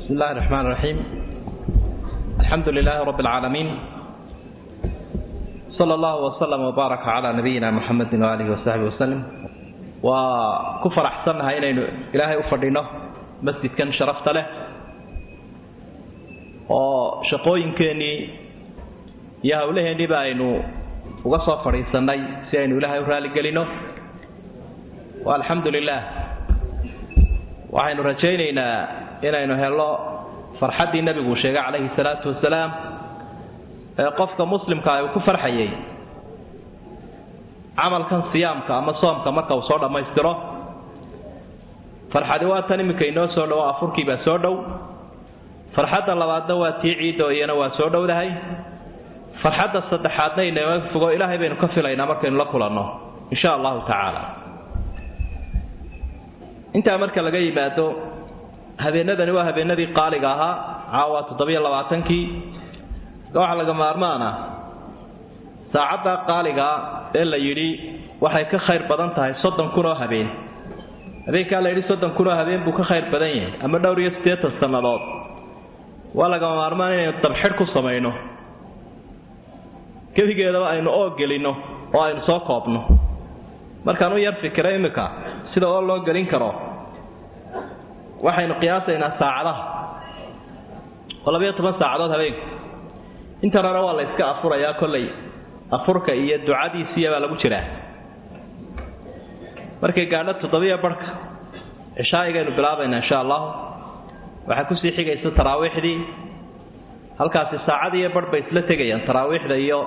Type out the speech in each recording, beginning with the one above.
بسم الله الرحمن الرحيم الحمد لله رب العالمين صلى الله وسلم وبارك على نبينا محمد وآله وصحبه وسلم وكفر أحسنها إلى إلهي أفردينه مسجد كان شرفت له وشقوين كاني يا هوله نباينو وقصوا فريساني سيئنو إلهي ورالي قلينو والحمد لله waxaynu rajaynaynaa inaynu helo farxaddii nebigu sheegay calayhi salaatu wasalaam ee qofka muslimka uu ku farxayay camalkan siyaamka ama soomka marka uu soo dhammaystiro farxadi waa tan iminka inoo soo dhowo afurkii baa soo dhow farxadda labaadna waa tii ciiddo iyana waa soo dhowdahay farxadda saddexaadna inama fogo ilaahay baynu ka filaynaa markaynu la kulanno insha allahu tacaala intaa marka laga yimaado habeenadani waa habeenadii qaaliga ahaa caawa toddobiyo labaatankii waxaa laga maarmaana saacadda qaaligaa ee la yidhi waxay ka khayr badan tahay soddon kun oo habeen habeenkaa la yidhi soddon kun oo habeen buu ka khayr badan yahay ama dhowr iyo siddeetan sannadood waa lagama maarmaan inaynu dabxidh ku samayno gebigeedaba aynu oo gelinno oo aynu soo koobno markaan u yar fikira iminka sida oo loo gelin karo waxaynu qiyaasaynaa saacadaha oo labayo toban saacadood habeenku intan hore waa la yska afurayaa kollay afurka iyo ducadiisiya baa lagu jiraa markay gaadho toddobiyo barhka cishaa'igaynu bilaabaynaa insha allahu waxaa kusii xigaysa taraawiixdii halkaasi saacad iyo barh bay isla tegayaan taraawiixda iyo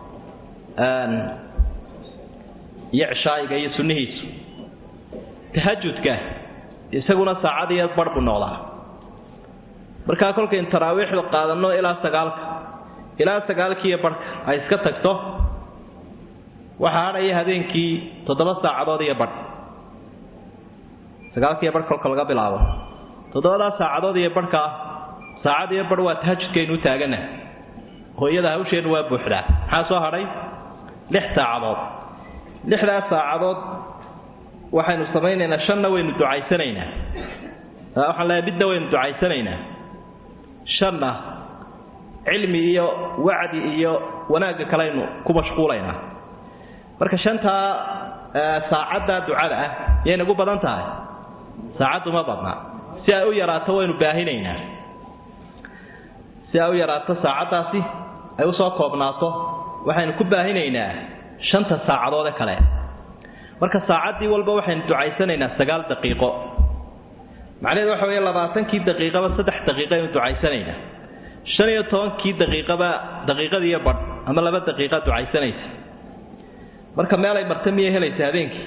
iyo cishaa'iga iyo sunnihiisu tahajudka isaguna saacad iyo barh buu noqdaa markaa kolkaynu taraawiixdu qaadanno ilaa sagaalka ilaa sagaalkiiyo barhka ay iska tagto waxaa hadhaya habeenkii toddoba saacadood iyo barh sagaalkiiyo barh kolka laga bilaabo toddobadaa saacadood iyo barhka ah saacad iyo barh waa tahajudkaynu u taagana hooyada hawsheennu waa buuxdaa maxaa soo hadhay lix saacadood lixdaas saacadood waxaynu samaynaynaa shanna waynu ducaysanaynaa waxaan leeyahay midna waynu ducaysanaynaa shanna cilmi iyo wacdi iyo wanaagga kaleaynu ku mashquulaynaa marka shantaa saacadda ducada ah yay nagu badan tahay saacaddu ma badna si ay u yaraato waynu baahinaynaa si ay u yaraato saacaddaasi ay usoo koobnaato waxaynu ku baahinaynaa shanta saacadoode kale marka saacaddii walba waxaynu ducaysanaynaa sagaal daqiiqo macnaheedu waxa weeye labaatankii daqiiqaba saddex daqiiqaynu ducaysanaynaa shan iyo tobankii daqiiqaba daqiiqadiiyo badh ama laba daqiiqa ducaysanaysa marka meelay marta miyay helaysa habeenkii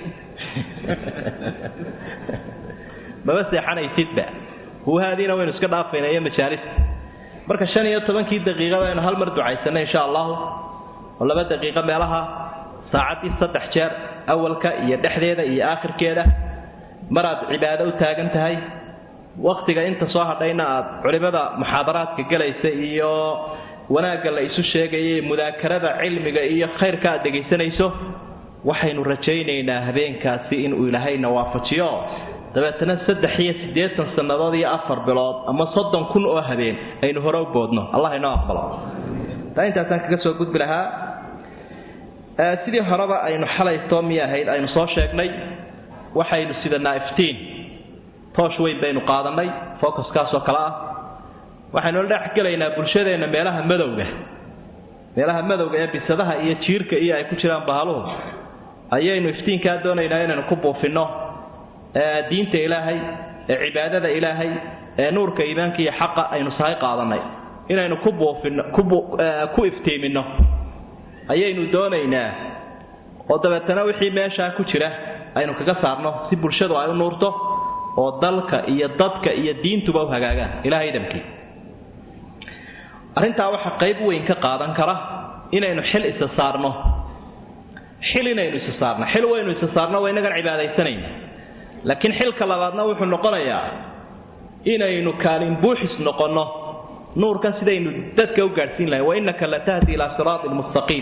maba seexanaysidba huuhaadiina waynu iska dhaafayna iyo majaalista marka shan iyo tobankii daqiiqaba aynu hal mar ducaysanay insha allahu oo laba daqiiqo meelaha saacaddii saddex jeer awalka iyo dhexdeeda iyo aakhirkeeda maraad cibaado u taagan tahay wakhtiga inta soo hadhayna aad culimmada muxaadaraadka gelaysa iyo wanaagga la isu sheegaya mudaakarada cilmiga iyo khayrka aad dhegaysanayso waxaynu rajaynaynaa habeenkaasi inuu ilaahayna waafajiyo dabeetana saddex iyo siddeetan sannadood iyo afar bilood ama soddon kun oo habeen aynu hore u boodno allah inoo aqbalo taa intaasaan kaga soo gudbi lahaa sidii horeba aynu xalayto miy ahayd aynu soo sheegnay waxaynu sidanaa iftiin toosh weyn baynu qaadannay focuskaasoo kale ah waxaynu la dhex gelaynaa bulshadeenna meelaha madowga meelaha madowga ee bisadaha iyo jiirka iyo ay ku jiraan bahaluhu ayaynu iftiinkaa doonaynaa inaynu ku buufinno diinta ilaahay ee cibaadada ilaahay ee nuurka iimaanka iyo xaqa aynu sahay qaadannay inaynu ku buufinno ku iftiiminno ayaynu doonaynaa oo dabeetana wixii meeshaa ku jira aynu kaga saarno si bulshadu ay u nuurto oo dalka iyo dadka iyo diintuba u hagaagaan ilahay idamkii arrintaa waxaa qayb weyn ka qaadan kara inaynu xil isa saarno xil inaynu isa saarno xil waynu isa saarno waa inagan cibaadaysanayna laakiin xilka labaadna wuxuu noqonayaa inaynu kaalin buuxis noqonno nuurkan sidaynu dadka u gaadhsiin lahay wainaka la tahdi ilaa siraatin mustaqiim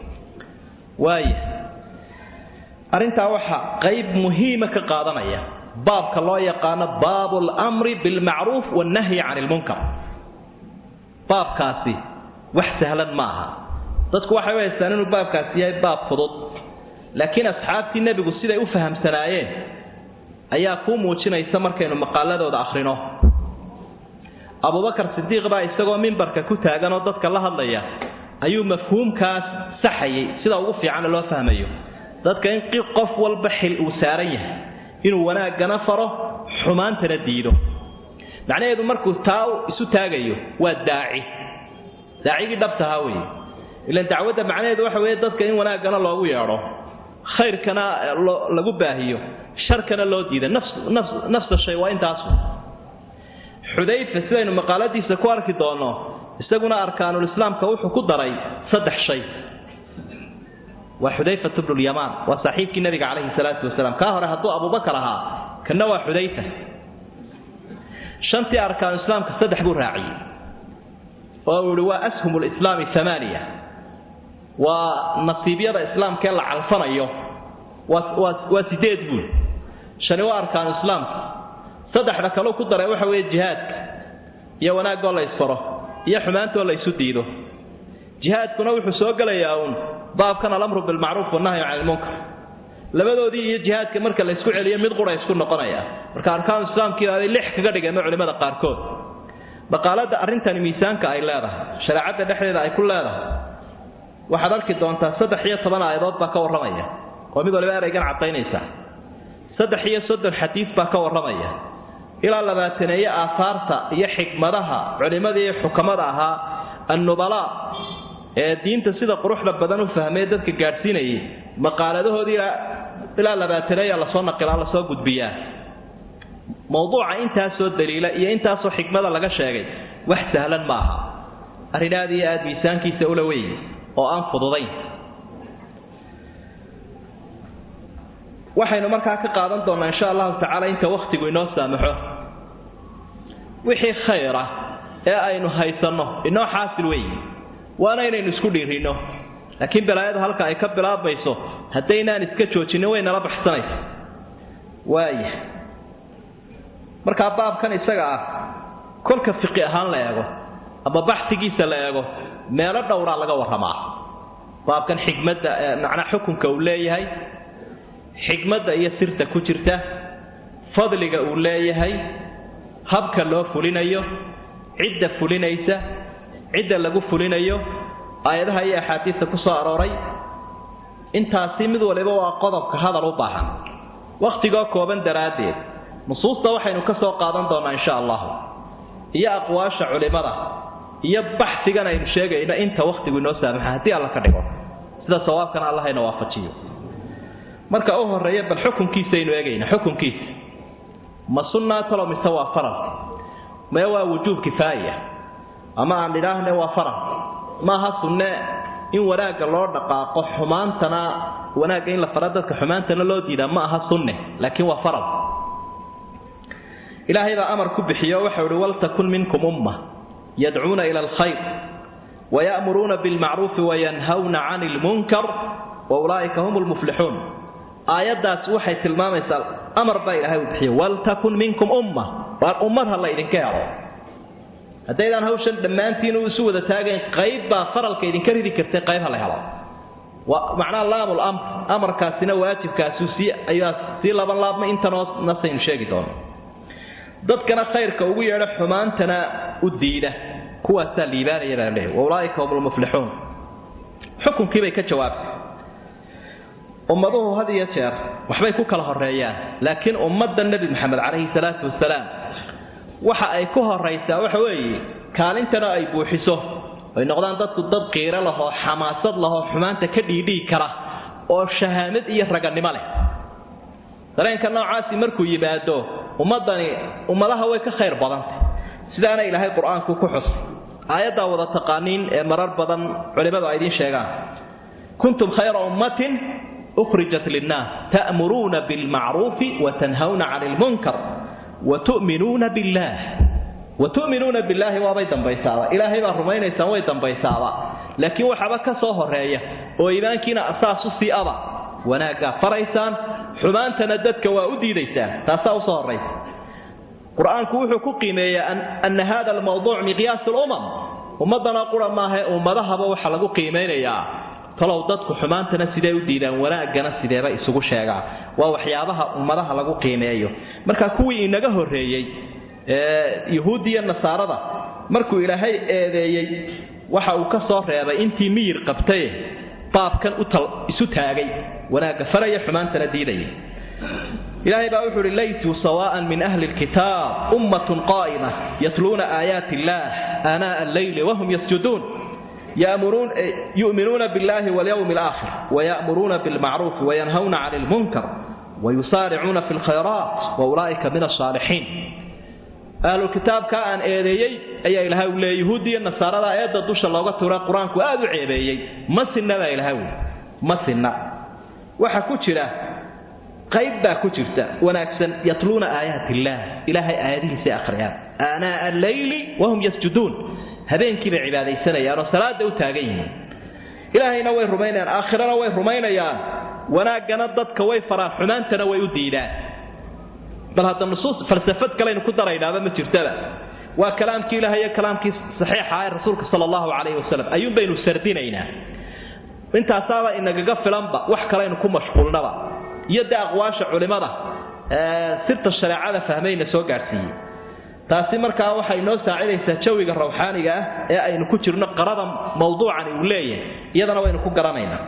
waaya arrintaa waxaa qayb muhiima ka qaadanaya baabka loo yaqaano baabu lmri bilmacruuf wannahyi can ilmunkar baabkaasi wax sahlan ma aha dadku waxay u haystaan inuu baabkaasi yahay baab fudud laakiin asxaabtii nebigu siday u fahamsanaayeen ayaa kuu muujinaysa markaynu maqaaladooda akhrino abubakar sidiiq baa isagoo mimbarka ku taagan oo dadka la hadlaya ayuu mafhuumkaas saxayay sida ugu fiicana loo fahmayo dadka in qof walba xil uu saaran yahay inuu wanaaggana faro xumaantana diido macnaheedu markuu taa isu taagayo waa daaci daacigii dhabtahaa weye ilan dacwadda macnaheedu waxa weeye dadka in wanaaggana loogu yeedho khayrkana lagu baahiyo sharkana loo diida nafsa shay waa intaasu xudayfa sidaynu maqaaladiisa ku arki doonno isaguna arkaanulislaamka wuxuu ku daray saddex shay waa xudayfatu bnulyamaan waa saaxiibkii nabiga calayhi salaatu wasalaam kaa hore hadduu abubakar ahaa kanna waa xudayfa shantii arkaanulislaamka saddex buu raaciyey oo uu ihi waa ashum lislaami amaaniya waa nasiibyada islaamkaee la calfanayo waa sideed buul shani waa arkaanu islaamka saddexda kaleu ku daray waxa weeye jihaadka iyo wanaagoo la ysfaro iyo xumaantoo la ysu diido jihaadkuna wuxuu soo gelayaa uun baabkan alamru bilmacruuf wannahyu cani ilmunkar labadoodii iyo jihaadka marka la ysku celiyo mid qura isku noqonaya marka arkaanu islaamkii ay lix kaga dhigeenno culimmada qaarkood maqaalada arrintani miisaanka ay leedahay shareecadda dhexdeeda ay ku leedahay waxaad arki doontaa saddex iyo toban aayadood baa ka warramaya oo mid waliba eraygan caddaynaysa saddex iyo soddon xadiis baa ka warramaya ilaa labaataneeye aahaarta iyo xikmadaha culimmadii iyo xukamada ahaa annubalaa ee diinta sida quruxda badan u fahmee dadka gaadhsiinayay maqaaladahoodii ilaa labaataneeya lasoo naqilaa lasoo gudbiyaa mowduuca intaasoo daliila iyo intaasoo xikmada laga sheegay wax sahlan ma aha arrin aad iyo aad miisaankiisa ula weyn oo aan fududayn waxaynu markaa ka qaadan doonnaa insha allahu tacaala inta wakhtigu inoo saamaxo wixii khayra ee aynu haysanno inoo xaasil weeye waana inaynu isku dhiirinno laakiin balaayadu halka ay ka bilaabayso haddaynaan iska joojinnin way nala baxsanaysa waaya markaa baabkan isaga ah kolka fiqi ahaan la eego ama baxsigiisa la eego meelo dhowraa laga warramaa baabkan xikmadda macnaa xukunka uu leeyahay xikmadda iyo sirta ku jirta fadliga uu leeyahay habka loo fulinayo cidda fulinaysa cidda lagu fulinayo aayadaha iyo axaadiista ku soo arooray intaasi mid waliba waa qodobka hadal u baahan wakhtigoo kooban daraaddeed nusuusta waxaynu ka soo qaadan doonnaa insha allahu iyo aqwaasha culimmada iyo baxsigan aynu sheegayno inta wakhtigu inoo saamaxa haddii alla ka dhigo sida sawaabkana allahayna waafajiyo marka u horeeya bal xukunkiisaynu eegayna xukunkiisa ma sunnaa talo mise waa faral mee waa wujuub kifaaya ama aan idhaahne waa faral maaha sunne in wanaagga loo dhaqaaqo xumaantana wanaagga in la fara dadka xumaantana loo diidaa ma aha sunne laakiin waa faral ilaahay baa amar ku bixiyo waxau ihi waltakun minkum umma yadcuuna ila alkhayr waya'muruuna bilmacruufi wayanhawna cani ilmunkar wa ulaa'ika hum lmuflixuun aayaddaas waxay tilmaamaysaa amar baa ilaahay uu bixiyo waltakun minkum umma waar ummad ha la idinka helo haddaydaan hawshan dhammaantiin u isu wada taagayn qayb baa faralka idinka ridi kartay qayb ha la helo macnaha laamul amr amarkaasina waajibkaasu sii ayaa sii laban laabma intanoo nasaynu sheegi doono dadkana khayrka ugu yeedho xumaantana u diida kuwaasaa liibaanaya baan leehay wa ulaa'ika hum lmuflixuun xukunkii bay ka jawaabtay ummaduhu had iyo jeer waxbay ku kala horeeyaan laakiin ummadda nebi maxamed calayhi salaatu wasalaam waxa ay ku horaysaa waxa weeye kaalintana ay buuxiso ay noqdaan dadku dad qiiro lahoo xamaasad lahoo xumaanta ka dhiidhii kara oo shahaamad iyo raganimo leh dareenka noocaasi markuu yimaado ummadani ummadaha way ka khayr badantay sidaana ilaahay qur-aanku ku xusay aayaddaa wada taqaaniin ee marar badan culimmadu ay idiin sheegaan kuntum khayra ummatin ukhrijat linnaas ta'muruuna bilmacruufi watanhawna cani ilmunkar watu'minuuna billaah watu'minuuna billaahi waabay dambaysaaba ilaahay baa rumaynaysaan way dambaysaaba laakiin waxaaba ka soo horeeya oo iimaankiina asaas u sii aba wanaaggaa faraysaan xumaantana dadka waa u diidaysaa taasaa usoo horraysa qur-aanku wuxuu ku qiimeeyaa ana hada almawduuc miqyaas lumam ummadana qura maahae ummadahaba waxaa lagu qiimaynayaa talow dadku xumaantana sidee u diidaan wanaagana sideeba isugu sheegaa waa waxyaabaha ummadaha lagu qiimeeyo marka kuwii inaga horreeyey yuhuuddiiyo nasaarada markuu ilaahay eedeeyey waxa uu ka soo reebay intii miyir qabtaye baabkan isu taagay wanaagga faraya xumaantana diidaya ilaahay baa wuxuu uhi laytuu sawaan min ahli lkitaab ummatun qaa'ima yatluuna aayaati illaah aanaa alleyli wahum yasjuduun yu'minuuna biاllahi walyawmi alaakhir waya'muruuna bilmacruufi wayanhawna cani lmunkar wayusaaricuuna fi lkhayraat waulaa'ika min asaalixiin ahlulkitaabka aan eedeeyey ayaa ilahay u leeyay yuhuuddi iyo nasaarada eedda dusha looga tuura qur-aanku aad u ceebeeyey ma sinna baa ilahay wi ma sinna waxa ku jira qayb baa ku jirta wanaagsan yatluuna aayaat illaah ilaahay aayadihiisay akhriyaan aanaa alleyli wahum yasjuduun habeenkii bay cibaadaysanayaan oo salaada u taagan yihiin ilaahayna way rumaynayaan aakhirana way rumaynayaan wanaaggana dadka way faraan xumaantana way u diidaan bal hadda nusuus falsafad kalaynu ku daraynaaba ma jirtaba waa kalaamkii ilaah iyo kalaamkii saxiixa ee rasuulka sala allahu calayhi wasalam ayuun baynu sardinaynaa intaasaaba inagaga filanba wax kalaynu ku mashquulnaba iyo dee aqwaasha culimmada sirta shareecada fahmayna soo gaadhsiiyey taasi markaa waxay noo saacidaysaa jawiga rawxaaniga ah ee aynu ku jirno qarada mawduucani uu leeyahay iyadana waynu ku garanaynaa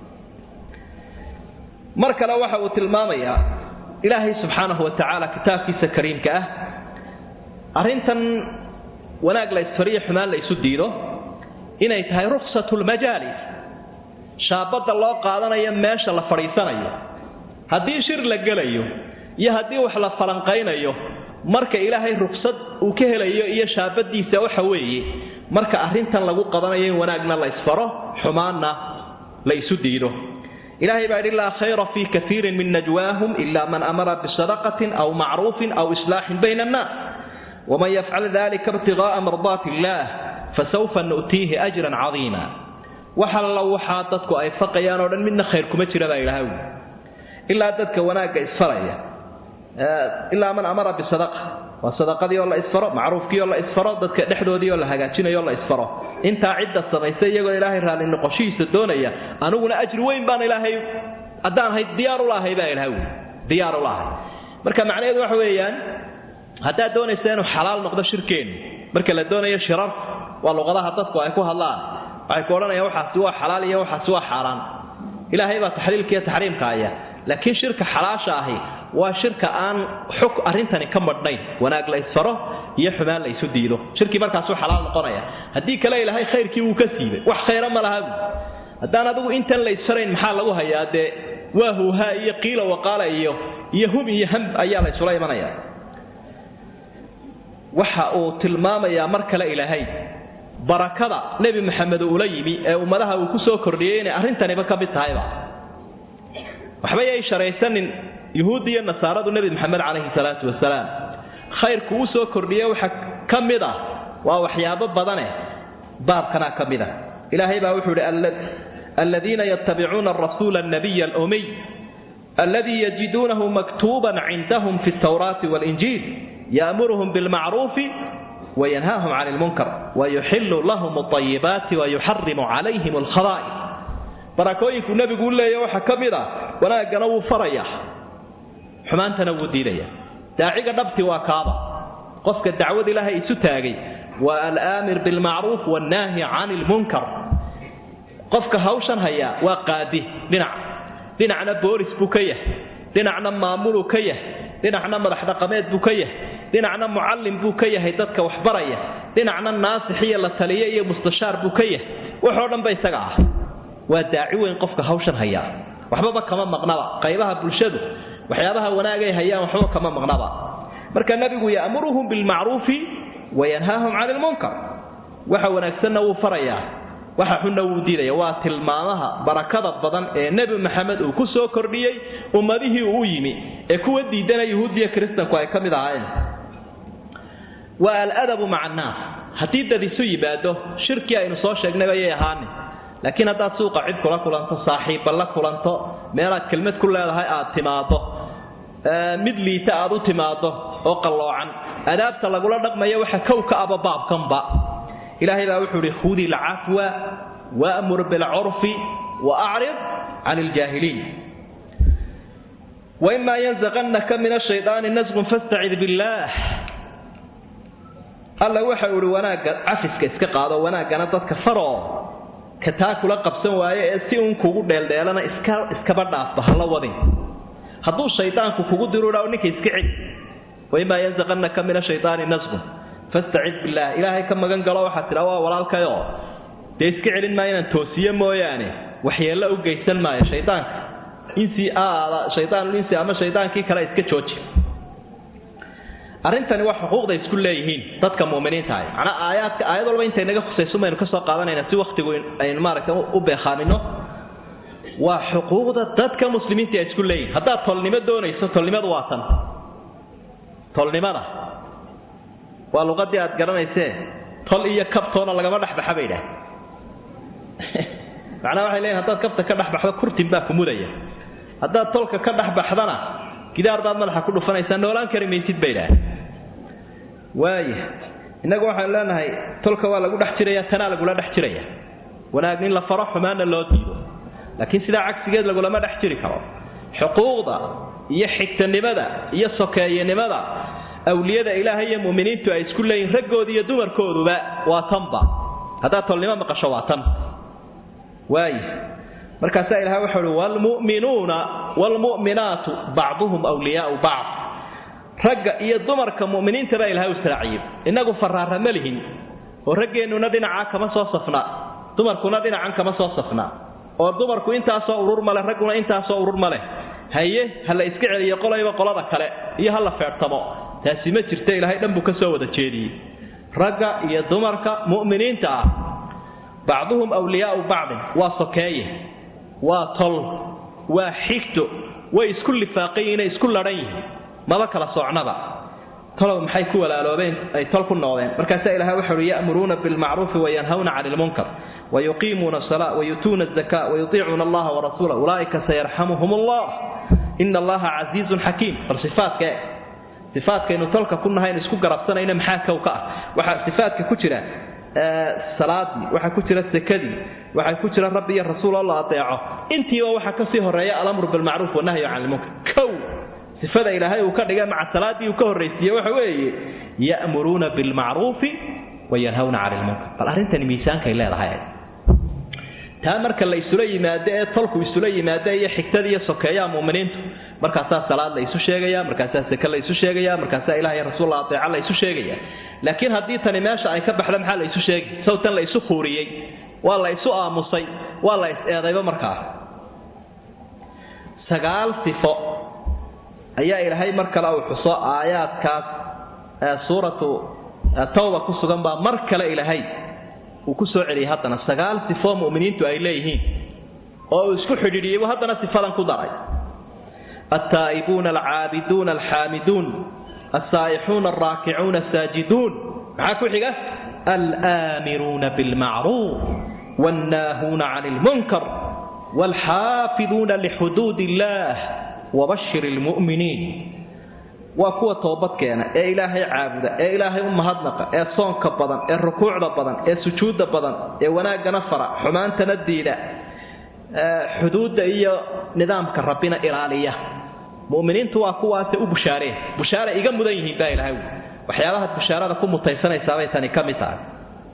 mar kale waxa uu tilmaamayaa ilaahay subxaanahu wa tacaala kitaabkiisa kariimka ah arrintan wanaag la isfariyo xumaan la isu diido inay tahay ruksatu lmajaalis shaabadda loo qaadanayo meesha la fadhiisanayo haddii shir la gelayo iyo haddii wax la falanqaynayo marka ilaahay rugsad uu ka helayo iyo shaabadiisa waxa weeye marka arrintan lagu qabanayo in wanaagna la isfaro xumaanna la isu diido ilahay baa yidhi laa khayra fii kaiirin min najwaahum ila man amara bisadaqatin aw macruufin aw islaaxin bayna annaas waman yafcal dalika ibtigaaa mardaati illaah fasawfa nu'tiihi ajran cadiima wax alla waxaa dadku ay faqayaan oo dhan midna khayr kuma jira baa ilahay wi ilaa dadka wanaagga isfaraya ilaa man amara bisadaqa waa sadaqadii oo la isfaro macruufkii oo la isfaro dadka dhexdoodii oo la hagaajinayo oo la isfaro intaa cidda samaysa iyagoo ilaahay raalli noqoshihiisa doonaya aniguna ajri weyn baan ilaahay haddaan ahayd diyaar u lahay baa ilahay wi diyaar u lahay marka macnaheedu waxa weeyaan haddaad doonaysa inuu xalaal noqdo shirkeennu marka la doonayo shirar waa luqadaha dadku ay ku hadlaan waxay ku odhanayaan waxaasi waa xalaal iyo waxaasi waa xaaraan ilaahay baa taxliilka iyo taxriimka haya laakiin shirka xalaasha ahi waa shirka aan xug arrintani ka madhnayn wanaag la isfaro iyo xumaan la isu diido shirkii markaasuu xalaal noqonaya haddii kale ilaahay khayrkii wuu ka siibay wax khayra ma laha haddaan adigu intan la isfarayn maxaa lagu hayaa dee waa huuhaa iyo qiila waqaala iyo iyo hum iyo ham ayaa la isula imanaya waxa uu tilmaamayaa mar kale ilaahay barakada nebi maxamed uula yimi ee ummadaha uu ku soo kordhiyey inay arrintaniba ka mid tahayba waxba yay sharaysanin yuhuuddi iyo nasaaradu nebi maxamed calayhi salaatu wasalaam khayrku uu soo kordhiye waxa ka mid ah waa waxyaabo badane baabkanaa ka mid ah ilaahay baa wuxuu idhi aladiina yattabicuuna arasuula annabiya alumiy aladii yajiduunahu maktuuban cindahum fi altawraati waalinjiil ya'muruhum bilmacruufi wayanhaahum cani lmunkar wayuxilu lahum alayibaati wayuxarimu calayhim alkhaba'is barakooyinku nebigu u leeya waxaa ka mid ah wanaaggana wuu faraya xumaantana wuu diidaya daaciga dhabti waa kaaba qofka dacwad ilaahay isu taagay waa alaamir bilmacruuf wannaahi cani lmunkar qofka hawshan hayaa waa qaadi dhinac dhinacna boolis buu ka yahay dhinacna maamuluu ka yahay dhinacna madax dhaqameed buu ka yahay dhinacna mucallim buu ka yahay dadka waxbaraya dhinacna naasix iyo la taliye iyo mustashaar buu ka yahay waxoo dhanba isaga ah waa daaci weyn qofka hawshan hayaa waxbaba kama maqnaba qaybaha bulshadu waxyaabaha wanaagay hayaan waxba kama maqnaba marka nabigu ya'muruhum bilmacruufi wayanhaahum cani lmunkar waxa wanaagsanna wuu farayaa waxa xunna wuu diidaya waa tilmaamaha barakada badan ee nebi maxamed uu ku soo kordhiyey ummadihii uu u yimi ee kuwa diidana yuhuudiya kiristanku ay ka mid ahaayeen waa aladabu maca annaas haddii dad isu yimaado shirkii aynu soo sheegnay ayay ahaanin laakiin haddaad suuqa cid kula kulanto saaxiibba la kulanto meelaad kelmad ku leedahay aad timaado mid liita aad u timaado oo qalloocan adaabta lagula dhaqmayo waxa kow ka aba baabkanba ilaahay baa wuxuu ihi khudi lcafwa waamur bilcurfi wa acrid can iljaahiliin waimaa yanzaqannaka min ashaydaani nasqun fastacid billaah alla waxa uu ihi wanaagga cafiska iska qaado wanaaggana dadka faroo ka taa kula qabsan waaye ee si uun kugu dheeldheelana iska iskaba dhaafba hala wadin hadduu shaydaanku kugu dirudha ninka iska celi waimaa yanzaqannaka min ashaydaani nasqun fastacid billaah ilaahay ka magan galo waxaad tidhaa waa walaalkayo dee iska celin maayo inaan toosiye mooyaane waxyeello u geysan maayo shaydaanka insi aada shaydaanul insi ama shaydaankii kale iska jooji arrintani waa xuquuqda isku leeyihiin dadka mu'miniinta ah macnaa aayaadka aayad walba intay naga khusayso maynu ka soo qaadanayna si wakhtigu aynu maaragtay u beekhaamino waa xuquuqda dadka muslimiinta ay isku leeyihin haddaad tolnimo doonayso tolnimadu waa tan tolnimada waa luqadii aad garanaysee tol iyo kabtoona lagama dhexbaxa bay idhaah macnaha waxay leeyihin haddaad kabta ka dhexbaxdo kurtin baa ku mudaya haddaad tolka ka dhexbaxdana gidaar baad madaxa ku dhufanaysaa noolaan kari maysid bay idhaah waaya innagu waxaanu leenahay tolka waa lagu dhex jiraya tanaa lagula dhex jiraya wanaag in la faro xumaanna loo diido laakiin sidaa cagsigeed lagulama dhex jiri karo xuquuqda iyo xigtanimada iyo sokeeyanimada awliyada ilaahay iyo mu'miniintu ay isku leeyihin raggooda iyo dumarkooduba waa tanba haddaad tolnimo maqasho waa tan waaya markaasaa ilahay wuxuu uhi waalmu'minuuna waalmu'minaatu bacduhum wliyaau bacd ragga iyo dumarka mu'miniinta baa ilahay u israaciyey innagu faraara ma lihin oo raggeennuna dhinacaa kama soo safnaa dumarkuna dhinacan kama soo safnaa oo dumarku intaasoo urur male ragguna intaasoo urur ma leh haye ha la iska celiyo qolayba qolada kale iyo ha la feedhtamo taasi ma jirta ilaahay dhan buu ka soo wada jeediyey ragga iyo dumarka mu'miniinta ah bacduhum wliyaau bacdin waa sokeeye waa tol waa xigto way isku lifaaqayiin inay isku ladhan yihiin maba kala socnaba tolow maxay ku walaaloobeen ay tol ku noqdeen markaasaa ilahay wuxu uhi ya'muruuna bilmacruufi wayanhawna cani lmunkar wayuqiimuuna asala wayutuuna azaka wayutiicuuna allaha warasuula ulaa'ika sayarxamuhum allah ina allaha casiizun xakiim bal sifaadka e sifaadkaynu tolka ku nahayn isku garabsanayna maxaa kow ka ah waxaa sifaadka ku jira salaadii waxaa ku jira sekadii waxaa ku jira rabbi iyo rasuul oo la adeeco intiiba waxaa kasii horeeya alamru bilmacruuf wanahyu can lmunkar kow sifada ilaahay uu ka dhigay maca salaadii uu ka horraysiiye waxa weeye ya'muruuna bilmacruufi wayanhawna cani lmunkar bal arrintani miisaankay leedahay taa marka la isula yimaado ee tolku isula yimaado iyo xigtada iyo sokeeyaha mu'miniintu markaasaa salaad la isu sheegaya markaasaa seke la isu sheegaya markaasaa ilaah iyo rasuul la adeeca la isu sheegaya laakiin haddii tani meesha ay ka baxda maxaa la isu sheegi sawtan la isu kuuriyey waa la isu aamusay waa la is-eedayba markaa sagaal sifo ayaa ilaahay mar kale uu xuso aayaadkaas suuratu tawba ku sugan baa mar kale ilaahay uu ku soo celiyay haddana sagaal sifo mu'miniintu ay leeyihiin oo uu isku xidhiidhiyey buu haddana sifadan ku daray altaa'ibuuna alcaabiduuna alxaamiduun alsaa'ixuuna alraakicuuna asaajiduun maxaa ku xiga alaamiruuna bilmacruuf wannaahuuna cani ilmunkar waalxaafiduuna lixuduud illaah wabashir ilmu'miniin waa kuwa toobadkeena ee ilaahay caabuda ee ilaahay u mahadnaqa ee soonka badan ee rukuucda badan ee sujuudda badan ee wanaaggana fara xumaantana diida xuduudda iyo nidaamka rabbina ilaaliya muminiintu waa kuwaase u bushaareen bushaare iga mudan yihiin baa ilahay waxyaabahaad bushaarada ku mutaysanaysaabay tani ka mid tahay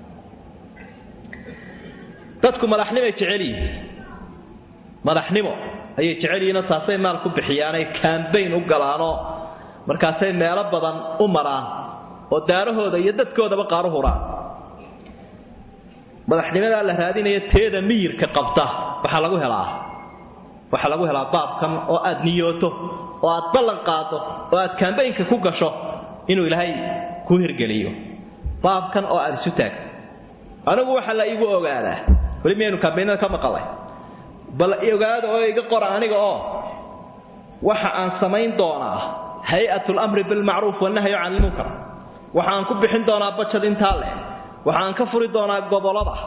dadku madaxnimoay jecel yihiin madaxnimo ayay jecel yihiinoo taasay maal ku bixiyaanay kambayn u galaanoo markaasay meelo badan u maraan oo daarahooda iyo dadkoodaba qaar u huraan madaxnimadaa la raadinaya teeda miyirka qabta waxaa lagu helaa waxaa lagu helaa baabkan oo aad niyooto oo aad ballan qaado oo aad kambaynka ku gasho inuu ilaahay ku hirgeliyo baabkan oo aad isu taagto anigu waxa la iigu ogaadaa weli miyaynu kambaynada ka maqalay bal ogaada oo iga qora aniga oo waxa aan samayn doonaa hay-at lamri bilmacruuf wanahyu can ilmunkar waxaan ku bixin doonaa bajad intaa leh waxaan ka furi doonaa gobolada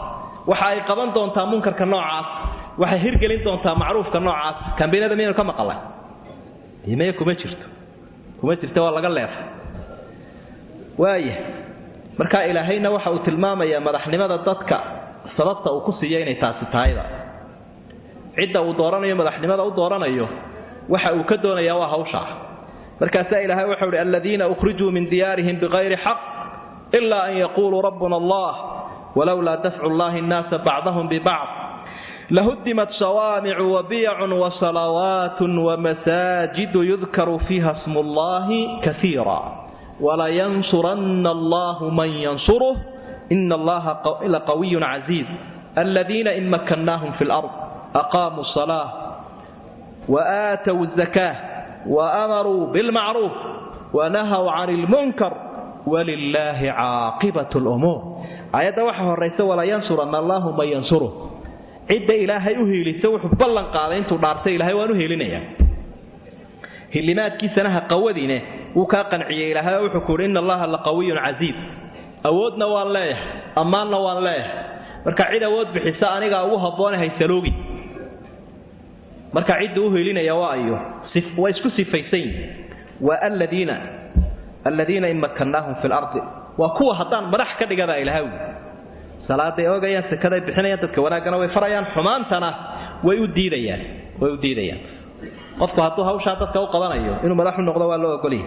waxa ay qaban doontaa munkarka noocaas waxay hirgelin doontaa macruufka noocaas kambeynada miyaynu ka maqalay imaya kuma jirto kuma jirta waa laga leefay waaya marka ilaahayna waxa uu tilmaamayaa madaxnimada dadka sababta uu ku siiya inay taasi tahayda cidda uu dooranayo madaxnimada u dooranayo waxa uu ka doonayaa waa hawshaa markaasaa ilaahay waxau uhi aladiina ukhrijuu min diyaarihim bikayri xaq ila an yaquuluu rabbuna allah walowlaa dafcu llahi nnaasa bacdahum bibacd lahudimat sawaamicu wabiyacun wasalawaatun wamasaajidu yudkaru fiiha smu llahi kaiira walayansuranna allahu man yansuruh ina allaha laqawiyun casiiz aladiina in makannaahum fi lard aqaamuu salaa waaatow zakaah waamaruu bilmacruuf wanahaw can ilmunkar walilaahi caaqibat lumuur aayadda waxa horaysa walayansuranna allahu man yansuruh cidda ilaahay u hiilisa wuxuu ballan qaaday intuu dhaartay ilahay waan u hiilinayaa hilimaadkiisana ha qawadiine wuu kaa qanciyey ilaahay oo wuxuu kuuhi ina allaha laqawiyun casiiz awoodna waan leeyahay ammaanna waan leeyahay marka cid awood bixisa anigaa ugu habboone haysaloogi marka cidda u hiilinaya waa ayo waa isku sifaysan yihin waa aladiina aladiina in makannaahum fi lardi waa kuwa haddaan madax ka dhigada ilahay salaaday oogayaan sakaday bixinayaan dadka wanaaggana way farayaan xumaantana way u diidayaan way u diidayaan qofku hadduu hawshaa dadka u qabanayo inuu madaxu noqdo waa loo ogolyahay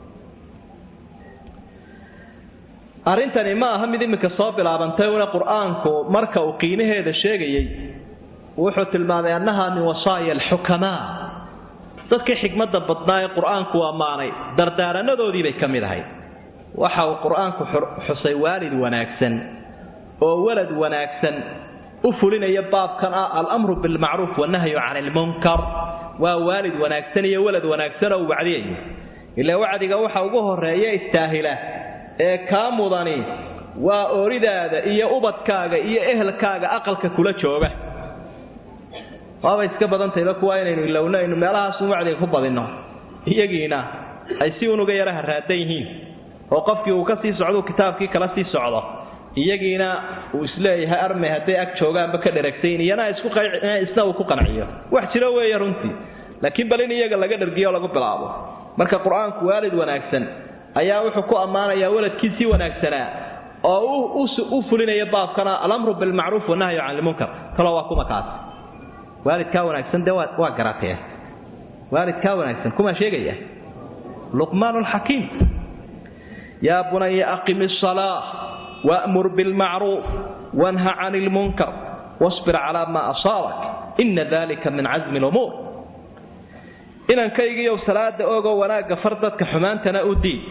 arrintani ma aha mid iminka soo bilaabantay una qur-aanku marka uu qiimaheeda sheegayey wuxuu tilmaamay annaha min wasaaya alxukamaa dadkii xikmadda badnaa ee qur-aanku ammaanay dardaaranadoodii bay ka mid ahayd waxa uu qur-aanku xusay waalid wanaagsan oo walad wanaagsan u fulinaya baabkan ah alamru bilmacruuf wanahyu can ilmunkar waa waalid wanaagsan iyo walad wanaagsan oo wacdiyayo ilaa wacdiga waxa ugu horeeya istaahila ee kaa mudani waa ooridaada iyo ubadkaaga iyo ehelkaaga aqalka kula jooga waabay iska badantayba kuwa inaynu ilowno aynu meelahaasun wacdiga ku badinno iyagiina ay si unuga yara haraadan yihiin oo qofkii uu ka sii socdou kitaabkii kala sii socdo iyagiina uu isleeyahay armay hadday ag joogaanba ka dheragsayn iyana isna uu ku qanciyo wax jiro weeye runtii laakiin bal in iyaga laga dhergiyo o lagu bilaabo marka qur-aanku waalid wanaagsan ayaa wuxuu ku ammaanayaa waladkiisii wanaagsanaa oo u fulinaya baabkana alamru bilmacruuf wanahyu can ilmunkar talo waa kuma kaas waalidkaa wanaagsan dee waa garatee waalidkaa wanaagsan kumaa sheegaya luqmaan lxakiim yaa bunaya aqim salaa wamur bilmacruuf wanha can ilmunkar wasbir calaa maa asaabak ina dalika min casmi lumuur inankaygiiyow salaada ogoo wanaagga far dadka xumaantana u diid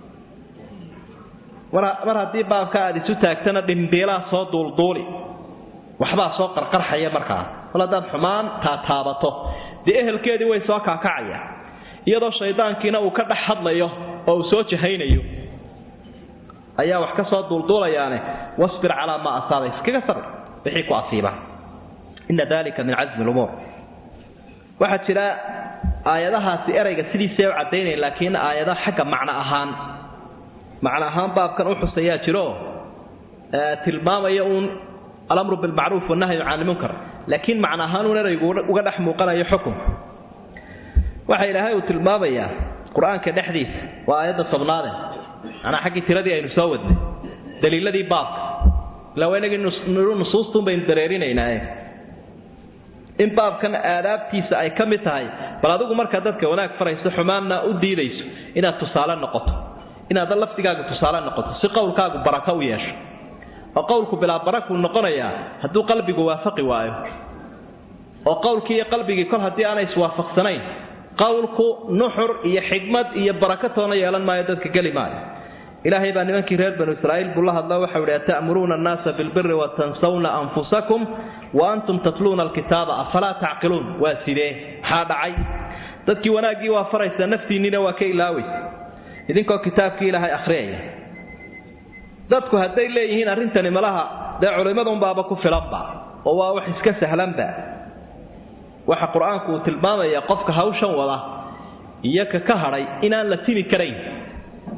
mar haddii baabka aad isu taagtana dhimbiilaa soo duulduuli waxbaa soo qarqarxaya markaa mal haddaad xumaan taataabato dee ehelkeedii way soo kaakacaya iyadoo shaydaankiina uu ka dhex hadlayo oo uu soo jahaynayo ayaa wax ka soo duulduulayaane wasbir calaa maa asaaba iskaga sabir wixii ku asiiba ina dalika min casmi lumuur waxaa jira aayadahaasi erayga sidiisay u caddaynaya laakiin aayada xagga macno ahaan macno ahaan baabkan u xusayaa jiro tilmaamaya uun alamru bilmacruuf wanahyu can ilmunkar laakiin macno ahaan uun eraygu uga dhex muuqanayo xukun waxa ilaahay uu tilmaamayaa qur-aanka dhexdiisa waa aayadda tobnaade manaa xaggii tiradii aynu soo wadnay daliiladii baabka ilaa waa inagii nusuustuun baynu dareerinaynaa in baabkan aadaabtiisa ay ka mid tahay bal adigu markaa dadka wanaag farayso xumaanna u diidayso inaad tusaale noqoto inaad lafdigaagu tusaale noqoto si qowlkaagu barako u yeesho oo qowlku bilaa barakuu noqonayaa hadduu qalbigu waafaqi waayo oo qowlkii iyo qalbigii kol haddii aanay iswaafaqsanayn qowlku nuxur iyo xigmad iyo barako toona yeelan maayo dadka geli maayo ilaahay baa nimankii reer banu israa'iil buu la hadla waxau idhi ata'muruuna annaasa bilbiri watansawna anfusakum wa antum tatluuna alkitaaba afalaa tacqiluun waa sidee maxaa dhacay dadkii wanaaggii waa faraysaa naftiinniina waa ka ilaawaysa idinkoo kitaabkii ilaahay akhriyaya dadku hadday leeyihiin arrintani malaha dee culimmadunbaaba ku filanba oo waa wax iska sahlanba waxa qur-aanku uu tilmaamaya qofka hawshan wada iyo ka ka hadhay inaan la timi karayn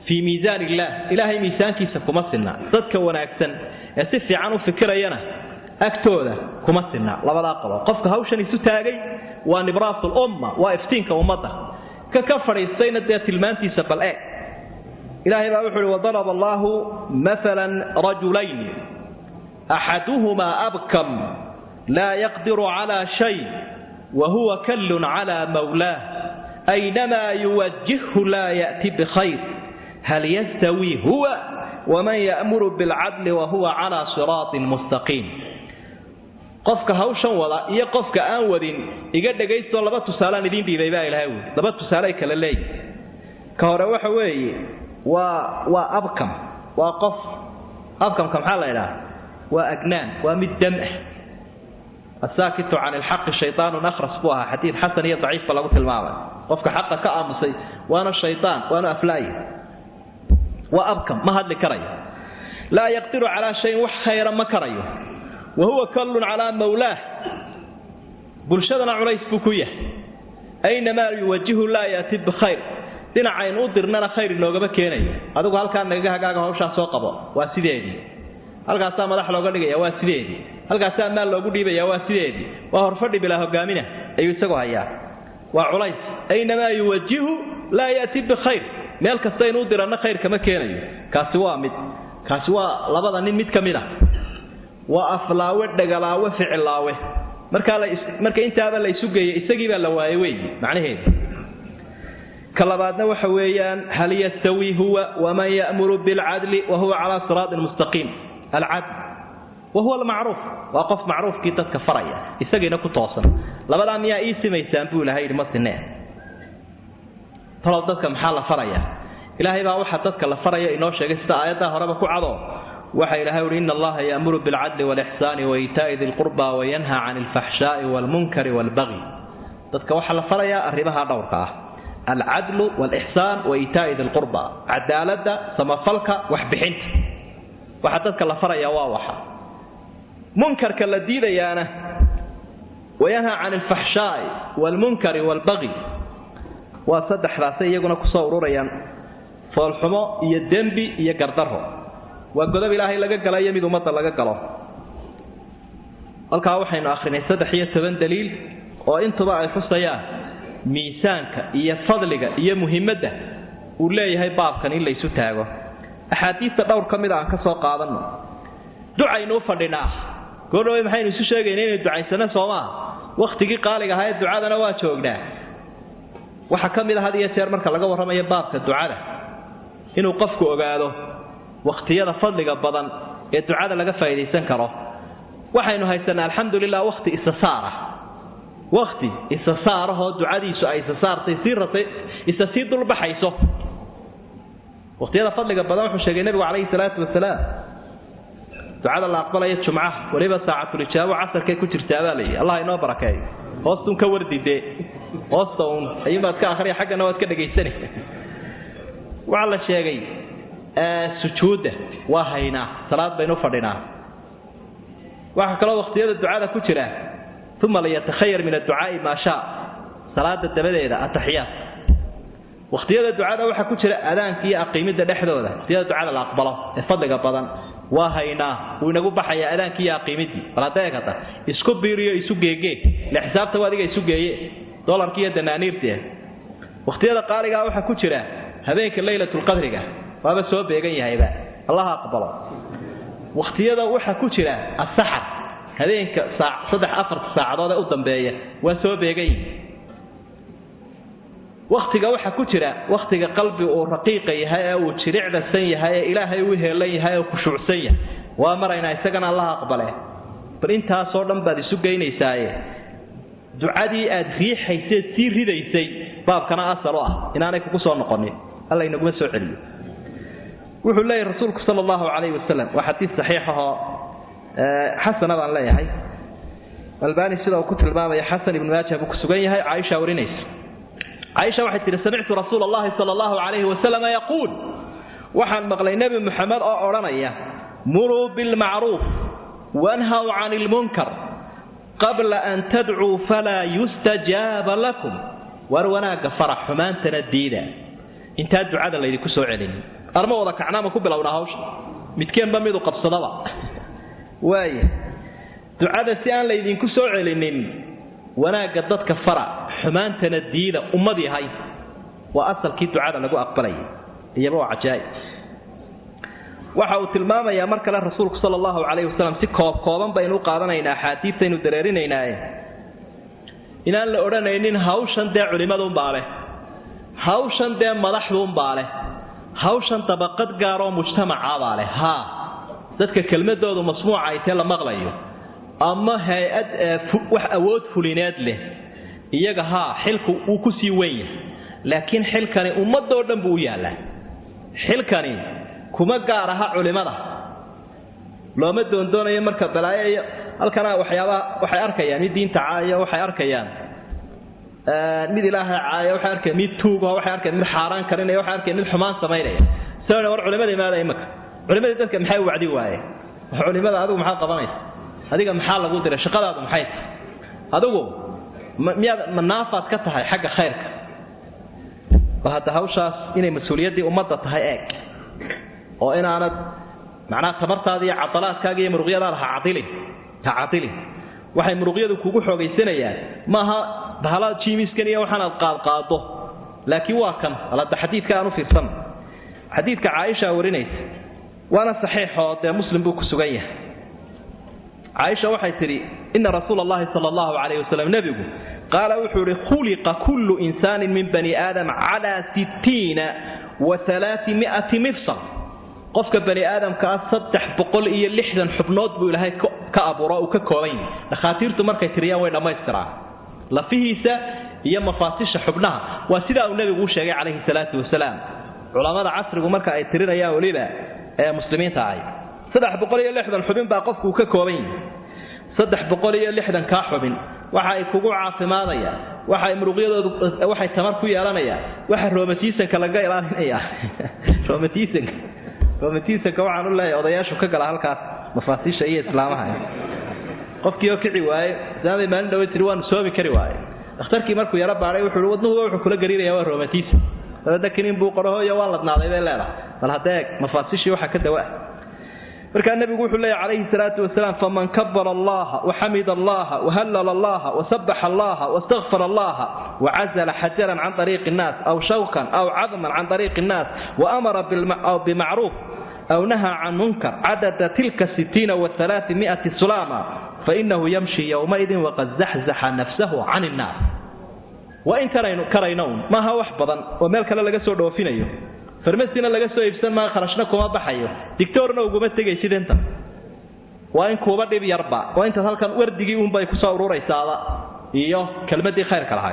fii miisaan illaah ilaahay miisaankiisa kuma sinna dadka wanaagsan ee si fiican u fikirayana agtooda kuma sinna labadaa qabo qofka hawshan isu taagay waa nibraas lumma waa iftiinka ummadda ka ka fadhiistayna dee tilmaantiisa bal eeg ilaahay baa wuxu uhi wadaraba allaahu maalan rajulayn axaduhumaa abkam laa yaqdiru calaa shay wa huwa kallun calaa mawlaah aynamaa yuwajihhu laa ya'ti bikhayr hal yastawii huwa waman ya'muru bilcadli wa huwa calaa siraatin mustaqiim qofka hawshan wada iyo qofka aan wadin iga dhagaystoo laba tusaalaan idiin dhiibay baa ilahay wuli laba tusaale kala leeyihi ka hore waxa weeye waa waa abkam waa qof abkamka maxaa la idhaha waa agnaan waa mid dam ah asaakitu can ilxaqi shaytaanun akhras buu ahaa xadiid xasan iyo daciifba lagu tilmaamay qofka xaqa ka aamusay waana shaytaan waana aflaaya waa abkam ma hadli karayo laa yaqdiru calaa shayin wax khayra ma karayo wa huwa kallun calaa mawlaah bulshadana culays buu ku yahay aynamaa yuwajihu laa yaati bikhayr dhinacaynu u dirnana khayr inoogama keenayo adigu halkaa nagaga hagaaga hawshaa soo qabo waa sideedii halkaasaa madax looga dhigaya waa sideedii halkaasaa maal loogu dhiibaya waa sideedii waa horfadhi bilaa hogaamina ayuu isagu hayaa waa culays aynamaa yuwajihu laa yaati bikhayr meel kastaynu u diranna khayr kama keenayo kaasi waa mid kaasi waa labada nin mid ka mid a waa aflaawe dhagalaawe ficilaawe marka intaaba la isu geeyey isagii baa la waayey weyi macnaheedu ka labaadna waxa weeyaan hal yastawii huwa waman ya'muru bilcadli wa huwa calaa siraatin mustaqiim alcadl wa huwa almacruuf waa qof macruufkii dadka faraya isagiina ku toosan labadaa miyaa ii simaysaan buu ilahay yidhi ma sinee talow dadka maxaa la faraya ilaahay baa waxa dadka la faraya inoo sheegay sida aayaddaa horeba ku cado waxa ilahay uhi ina allaha yaamuru bilcadli walixsaani waitaa'i di lqurba wayanha can alfaxshaa'i waalmunkari waalbagyi dadka waxaa la farayaa arrimaha dhowrka ah alcadlu walixsaan waitaa'i di lqurba cadaaladda samafalka waxbixinta waxa dadka la farayaa waa waxa munkarka la diidayaana wayanha can alfaxshaa'i waalmunkari waalbagyi waa saddexdaasay iyaguna kusoo ururayaan foolxumo iyo dembi iyo gardaro waa godob ilaahay laga gala iyo mid ummadda laga galo halkaa waxaynu akhrinay saddex iyo toban daliil oo intuba ay xusayaan miisaanka iyo fadliga iyo muhimadda uu leeyahay baabkan in laysu taago axaadiista dhowr ka mid a aan ka soo qaadanno ducaynu u fadhinaa goodhawey maxaynu isu sheegayna inay ducaysano soomaa wakhtigii qaaliga ahaa ee ducadana waa joognaa waxaa ka mid a had iyo jeer marka laga warramayo baabka ducada inuu qofku ogaado wakhtiyada fadliga badan ee ducada laga faa'idaysan karo waxaynu haysanaa alxamdulilah wakhti isasaarah wakhti isasaarahoo ducadiisu ay isasaartay sii ratay isa sii dulbaxayso wakhtiyada fadliga badan wuxuu sheegay nebigu calayhi salaatu wasalaam ducada la aqbalaya jumcaha weliba saacatulijaabo casarkay ku jirtaa baa layihi allah inoo barakeeyo hoostuun ka wardidee hoosta uun ayuunbaad ka akhriya xaggana waad ka dhagaysani waxaa la sheegay sujuudda waa haynaa salaad baynu fadhinaa waxaa kaloo wakhtiyada ducada ku jira uma liyatakhayar min adducaa'i maa shaa salaada dabadeeda ataxiyaat wakhtiyada ducada waxaa ku jira adaanka iyo aqiimidda dhexdooda wakhtiyada ducada la aqbalo ee fadliga badan waa haynaa wuu inagu baxayaa adaankii iyo aqiimidii baladeegata isku biiriyo isu geegee ile xisaabta adiga isu geeye dolarki iyo danaaniirtii wakhtiyada qaaligaa waxaa ku jira habeenka laylatulqadriga waaba soo beegan yahayba allaha aqbalo wakhtiyada waxaa ku jira asaxar habeenka saddex afarta saacadood ee u dambeeya waa soo beegan yihi wakhtiga waxaa ku jira wakhtiga qalbi uu raqiiqa yahay ee uu jiricdasan yahay ee ilaahay u heelan yahay ee khushuucsan yahay waa maraynaa isagana allaha aqbale bal intaasoo dhan baad isu geynaysaaye ducadii aad riixayseed sii ridaysay baabkana asal u ah inaanay kugu soo noqonin alla inaguma soo celiyo wuxuu leeyahy rasuulku sal allahu calayhi wasalam waa xadiis saxiixahoo xasana baan leeyahay albani sida uu ku tilmaamaya xasan ibnu maaja buu ku sugan yahay caaisha warinaysa caaisha waxay tihi samictu rasuula allahi sala allahu calayhi wasalam yaquul waxaan maqlay nebi muxamed oo odhanaya muruu bilmacruuf wanhaw can ilmunkar qabla an tadcuu falaa yustajaaba lakum war wanaagga farax xumaantana diida intaa ducada laydinku soo celin arma wada kacnaama ku bilowna hawsha midkeenba midu qabsadaba waaya ducada si aan laydinku soo celinin wanaagga dadka fara xumaantana diida ummad yahay waa asalkii ducada lagu aqbalayay iyaba waa cajaa'ib waxa uu tilmaamayaa mar kale rasuulku sala allahu calayhi wasalam si koob kooban baynu u qaadanaynaa axaadiidtaynu dareerinaynaaye inaan la odhanaynin hawshan dee culimmaduunbaa leh hawshan dee madaxduunbaa leh hawshan dabaqad gaaroo mujtamacaabaa leh haa dadka kelmadoodu masmuuca ay tee la maqlayo ama hay-ad wax awood fulineed leh iyaga haa xilku wuu ku sii weyn yahay laakiin xilkani ummadoo dhan buu u yaallaa xilkani kuma gaar aha culimada looma doondoonayo marka balaayo iyo halkana waxyaabaha waxay arkayaan mid diinta caaya waxay arkayaan mid ilaahay caaya waxay arkayaan mid tuugaho waxay arkayaan mid xaaraan karinaya waxay arkayaan mid xumaan samaynaya soo war culimada imaada imaka culimadii dadka maxay wacdi waaye culimada adigu maxaad qabanaysa adiga maxaa lagu diray shaqadaadu maxay tahay adigu miyaad manaafaad ka tahay xagga khayrka ba hadda hawshaas inay mas-uuliyaddii ummadda tahay eeg oo inaanad macnaha tamartaada iyo cadalaadkaaga iyo muruqyadaada ha cadilin ha cadilin waxay muruqyadu kugu xoogaysanayaan maaha bahala jimiskan iyo waxaanaad qaadqaado laakiin waa kan alada xadiidka aan u fiirsan xadiidka caaisha warinaysa waana saxiixoo dee muslim buu ku sugan yahay caaisha waxay tidhi ina rasuula allahi sala allahu calayh wasalam nebigu qaala wuxuu ihi khuliqa kullu insaanin min bani aadam calaa sittiina wa alaami'ati mifsal qofka bani aadamkaa saddex boqol iyo lixdan xubnood buu ilaahay ka abuuro uu ka kooban yahay dhakhaatiirtu markay tiriyaan way dhammaystiraan lafihiisa iyo mafaasisha xubnaha waa sidaa uu nebigu u sheegay calayhi salaatu wasalaam culammada casrigu marka ay tirinayaan weliba ee muslimiinta ahay saddex boqol iyo lixdan xubin baa qofku uu ka kooban yahay saddex boqol iyo lixdan kaa xubin waxa ay kugu caafimaadayaan waxay muruqyadoodu waxay tamar ku yeelanayaan waxa roomatiisanka laga ilaalinaya roomatiisanka roomatiisanka waxaan u leeyahay odayaashu ka gala halkaas mafaasiisha iyo islaamaha qofkii oo kici waaye islaamay maalin dhawe tiri waanu soomi kari waaye dhakhtarkii markuu yaro baadhay wuxuu i wadnuhuba wuxuu kula gariiraya waa roomatiisan dabadna kiniin buu qorahoyo waa ladnaaday bay leedahay bal haddee mafaasishii waxa ka dawa markaa nebigu wuxuu leeyahy calayhi salaatu wasalaam faman kabara allaha waxamida allaha wahallala allaha wasabaxa allaha wastakfara allaha wacazala xajaran can ariiqi nnaas aw shawkan aw cadman can ariiqi nnaas waamara bimacruuf aw nahaa can munkar cadada tilka sitiina waalaami'ati sulaama fainahu yamshi yowmaidin waqad zaxzaxa nafsahu can innaas waa in karaynown maaha wax badan oo meel kale laga soo dhoofinayo farmasina laga soo iibsan maa kharashna kuma baxayo digtoorna uguma tegaysid inta waa in kuuba dhib yarba waa intaad halkan wardigii uunbay kusoo ururaysaaba iyo kelmadii khayrka lahayd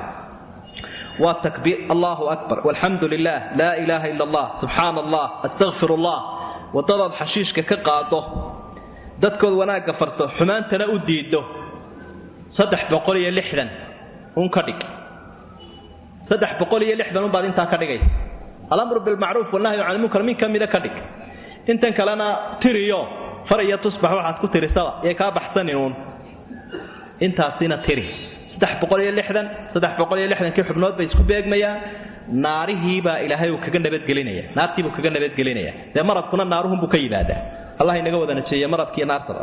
waa takbiir allahu akbar walxamdu lilah laa ilaaha ila allah subxaana allah astakfir allah wadadaad xashiishka ka qaado dadkood wanaagga farto xumaantana u diido saddex boqol iyo lixdan un ka dhig saddex boqol iyo lixdan unbaad intaa ka dhigaysa alamru bilmacruuf walnahyu can lmunkar min ka mida ka dhig intan kalena tiriyo far iyo tusbax waxaad ku tirisaba yay kaa baxsaninuun intaasina tiri saddex boqol iyo lixdan saddex boqol iyo lixdankii xubnood bay isku beegmayaan naarihiibaa ilaahay uu kaga nabadgelinaya naartiibuu kaga nabadgelinaya dee maradkuna naaruhunbuu ka yimaadaa allah inaga wada najeeye maradkiiyo naartaba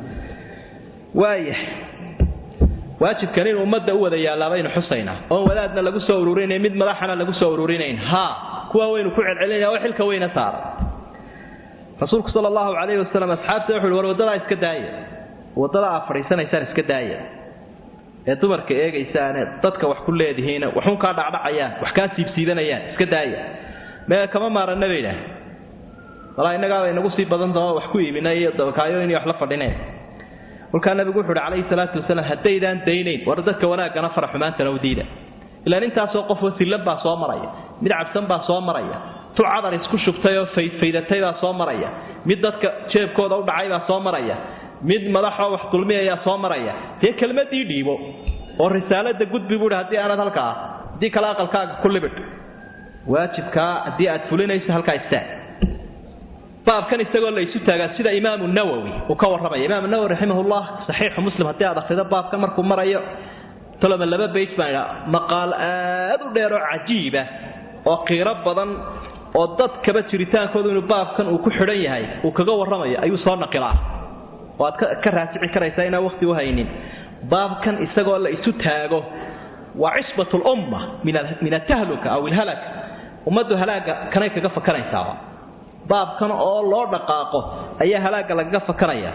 waaya waajibkan in ummadda u wada yaallaa baynu xusaynaa oon wadaadna lagu soo ururinayn mid madaxana lagu soo ururinayn haa kuwa waynu ku celcelinaya oo xilka weyna saara rasuulku sala allahu calayhi wasalam asxaabta wuxu uhi war waddadaa iska daaya waddada aad fadhiisanaysaan iska daaya ee dumarka eegaysaane dadka wax ku leedihiina waxun kaa dhacdhacayaan wax kaa siibsiibanayaan iska daaya mee kama maaranna bay idhaah walaa innagaaba inagu sii badan doo wax ku iibina iyo dabakaayoyn iyo wax la fadhineen kolkaa nabigu wuxu uhi calayhi salaatu wasalaam haddaydaan daynayn war dadka wanaaggana fara xumaantana u diida ilaan intaasoo qofoo sillan baa soo maraya mid cabsan baa soo maraya tu cadar isku shubtay oo faydfaydatay baa soo maraya mid dadka jeebkooda u dhacay baa soo maraya mid madaxoo wax dulmiyayaa soo maraya dee kelmadii dhiibo oo risaalada gudbi buuhi haddii aanad halkaa haddii kale aqalkaaga ku libidh waajibkaa haddii aad fulinayso halkaa istaag baabkan isagoo la isu taagaa sida imaamu nawowi uu ka warramaya imaamu nawowi raximahullah saxiixu muslim haddii aad akhrido baabkan markuu marayo toloma laba bayt baan idhaa maqaal aad u dheer oo cajiiba oo qiiro badan oo dadkaba jiritaankoodu inuu baabkan uu ku xidhan yahay uu kaga warramayo ayuu soo naqilaa oo aad ka raajici karaysaa inaan waqti u haynin baabkan isagoo la isu taago waa cisbat lumma min atahluka aw ilhalak ummaddu halaaga kanay kaga fakanaysaa baabkan oo loo dhaqaaqo ayaa halaaga lagaga fakanaya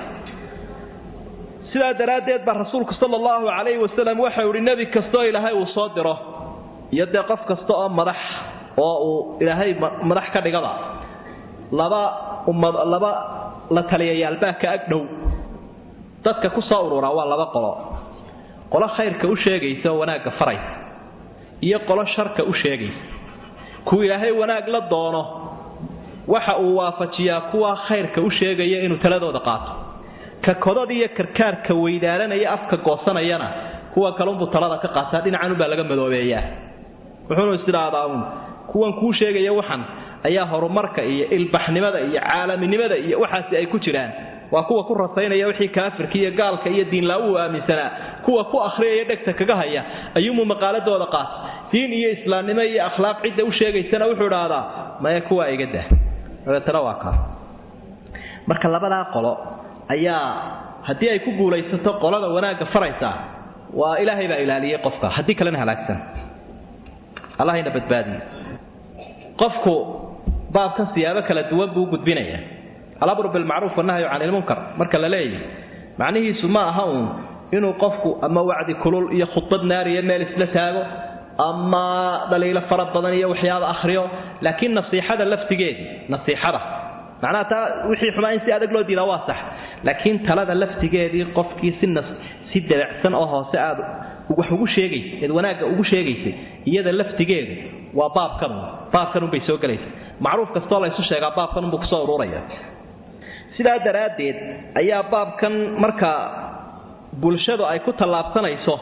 sidaa daraaddeed baa rasuulku sala allahu calayhi wasalam waxau ihi nebi kastoo ilaahay uu soo diro iyo dee qof kasta oo madax oo uu ilaahay madax ka dhigaba laba ummad laba la taliyayaalbaa ka ag dhow dadka ku soo ururaa waa laba qolo qolo khayrka u sheegaysa oo wanaagga faraysa iyo qolo sharka u sheegaysa kuwa ilaahay wanaag la doono waxa uu waafajiyaa kuwa khayrka u sheegaya inuu taladooda qaato ka kodada iyo karkaarka weydaaranaya afka goosanayana kuwa kalunbuu talada ka qaataa dhinacanubaa laga madoobeeyaa wuxuunu isidhaahdaa uun kuwan kuu sheegaya waxan ayaa horumarka iyo ilbaxnimada iyo caalaminimada iyo waxaasi ay ku jiraan waa kuwa ku rasaynaya wixii kaafirka iyo gaalka iyo diinlaa uu aaminsanaa kuwa ku akhriyaya dhegta kaga haya ayuumuu maqaaladooda qaata diin iyo islaamnimo iyo akhlaaq cidda u sheegaysana wuxuu idhaahdaa maya kuwaa iga dah dabeetana waa kaa marka labadaa qolo ayaa haddii ay ku guulaysato qolada wanaagga faraysaa waa ilaahay baa ilaaliyey qofka haddii kalena halaagsan allahayna badbaadiye qofku baabkan siyaabo kala duwan buu u gudbinaya alamru bilmacruuf wanahyu can ilmunkar marka la leeyahy macnihiisu ma aha uun inuu qofku ama wacdi kulul iyo khudbad naariya meel isla taago ama dhaliilo fara badan iyo waxyaaba akhriyo laakiin nasiixada laftigeedii nasiixada macnaha taa wixii xumaa in si adag loo diidaa waa sax laakiin talada laftigeedii qofkii si nas si dabacsan oo hoose aad wax ugu sheegaysay eed wanaagga ugu sheegaysay iyada laftigeedu waa baabkanun baabkanunbay soo gelaysa macruuf kastoo la ysu sheegaa baabkanunbuu kusoo ururaya sidaa daraaddeed ayaa baabkan marka bulshadu ay ku tallaabsanayso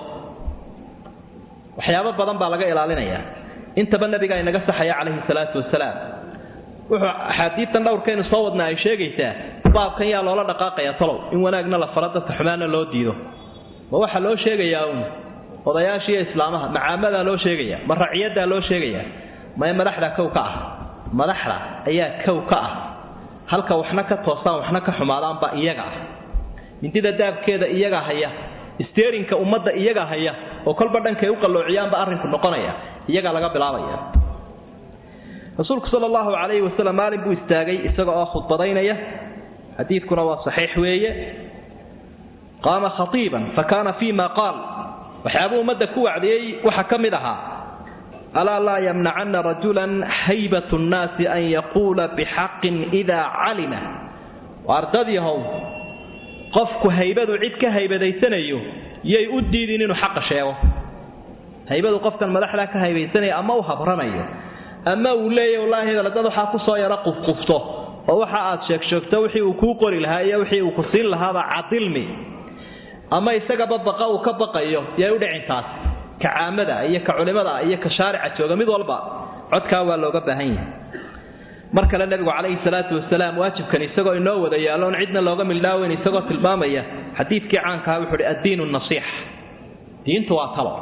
waxyaabo badan baa laga ilaalinayaa intaba nabiga inaga saxaya calayhi salaatu wasalaam wuxuu axaadiidtan dhowrkaynu soo wadna ay sheegaysaa baabkan yaa loola dhaqaaqaya talow in wanaagna la faro dadka xumaanna loo diido ma waxaa loo sheegayaa uun odayaashiiyo islaamaha macaamadaa loo sheegaya ma raciyaddaa loo sheegayaa mae madaxdaa kow ka ah madaxda ayaa kow ka ah halka waxna ka toosaan waxna ka xumaadaanba iyaga ah mindida daabkeeda iyaga haya steerinka ummadda iyaga haya oo kolba dhankay u qalloociyaanba arrinku noqonaya iyagaa laga bilaabaya rasuulku sal allahu calayhi wasalam maalin buu istaagay isaga oo khudbadaynaya xadiidkuna waa saxiix weeye qaama khatiiban fa kaana fii ma qaal waxyaabuu ummadda ku wacdiyey waxaa ka mid ahaa alaa laa yamnacanna rajulan haybatu nnaasi an yaquula bixaqin idaa calima ardadyahow qofku haybadu cid ka haybadaysanayo yay u diidin inuu xaqa sheego haybadu qofkan madaxdaa ka haybaysanaya ama u habranayo ama uu leeya wallaahi dad waxaa kusoo yaro qufqufto oo waxa aad sheegsheegto wixii uu kuu qori lahaa iyo wixii uu ku siin lahaaba cadilmi ama isagaba baqa uu ka baqayo yay u dhicin taas ka caamada iyo ka culimada iyo ka shaarica jooga mid walba codkaa waa looga baahan yahay mar kale nabigu calayhi salaatu wasalaam waajibkan isagoo inoo wada yaalloon cidna looga mildhaaweyn isagoo tilmaamaya xadiidkii caankaha wuxuu uhi addiinu nasiixa diintu waa talo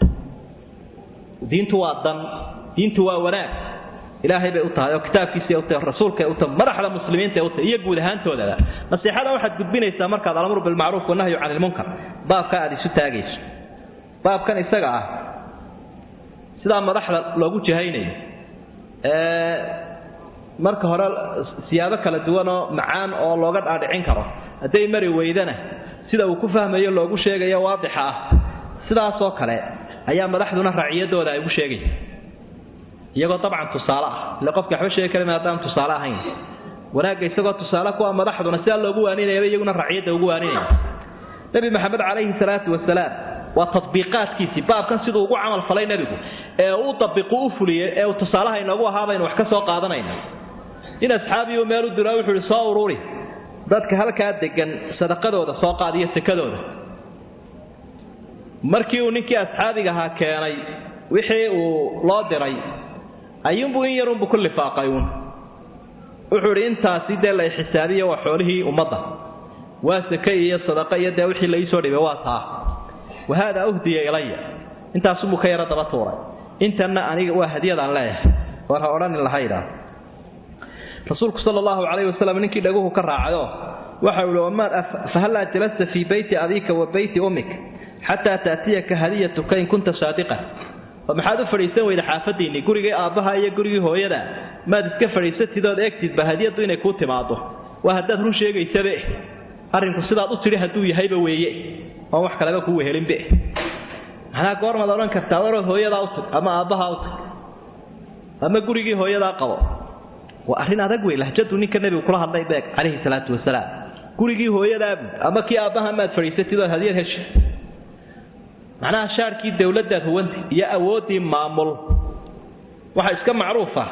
diintu waa dan diintu waa wanaag ilaahay bay u tahay oo kitaabkiisay u tahay rasuulkay u tahay madaxda muslimiinta u tahay iyo guud ahaantoodaba nasiixada waxaad gudbinaysaa markaad alamru bilmacruuf wanahyu cani ilmunkar baabka aad isu taagayso baabkan isaga ah sidaa madaxda loogu jahaynayo ee marka hore siyaabo kala duwanoo macaan oo looga dhaadhicin karo hadday mari weydana sida uu ku fahmayo loogu sheegayo waadixa ah sidaasoo kale ayaa madaxduna raciyadooda ay ugu sheegaysa iyagoo dabcan tusaale ah ile qofka waxba sheegi karin haddaan tusaale ahayn wanaagga isagoo tusaale kuwa madaxduna sidaa loogu waaninayaba iyaguna raciyadda ugu waaninaya nabi maxamed calayhi salaatu wasalaam waa tatbiiqaadkiisii baabkan siduu ugu camal falay nebigu ee uu dabiqu u fuliyey ee uu tusaalaha inoogu ahaa baynu wax ka soo qaadanayna in asxaabiyu meel u diro wuxuu ihi soo ururi dadka halkaa degan sadaqadooda soo qaadiyo sekadooda markii uu ninkii asxaabiga ahaa keenay wixii uu loo diray ayuunbuu in yarunbu ku lifaaqay uun wuxuu idhi intaasi dee la xisaabiyo waa xoolihii ummadda waa sake iyo sadaqa iyo dee wixii la iisoo dhibay waa taa wahaadaa uhdiya ilaya intaasunbuu ka yaro daba tuuray intanna aniga waa hadiyadaan leeyahay war ha odhanin lahaydhaa rasuulku sala allahu calayhi wasalam ninkii dhaguhu ka raacayo waxau ihi wamaad fahallaa jalasta fii beyti abiika wa beyti ummik xataa taatiyaka hadiyatuka in kunta saadiqan oo maxaad u fadhiisan weyda xaafadiinni gurigii aabbaha iyo gurigii hooyada maad iska fadhiisatid ood eegtidba hadiyaddu inay kuu timaado waa haddaad run sheegaysabe arrinku sidaad u tidhi hadduu yahayba weeye oon wax kaleba kuu wehelinbe maxnaa goormaad odhan kartaa warood hooyadaa u tag ama aabbahaa u tag ama gurigii hooyadaa qabo waa arrin adag wey lahjadu ninka nebigu kula hadlay beeg calayhi salaatu wasalaam gurigii hooyadaabu ama kii aabbaha maad fadhiisatid ood hadiyad heshi macnaha shaarkii dowladdaad huwanta iyo awooddii maamul waxaa iska macruuf ah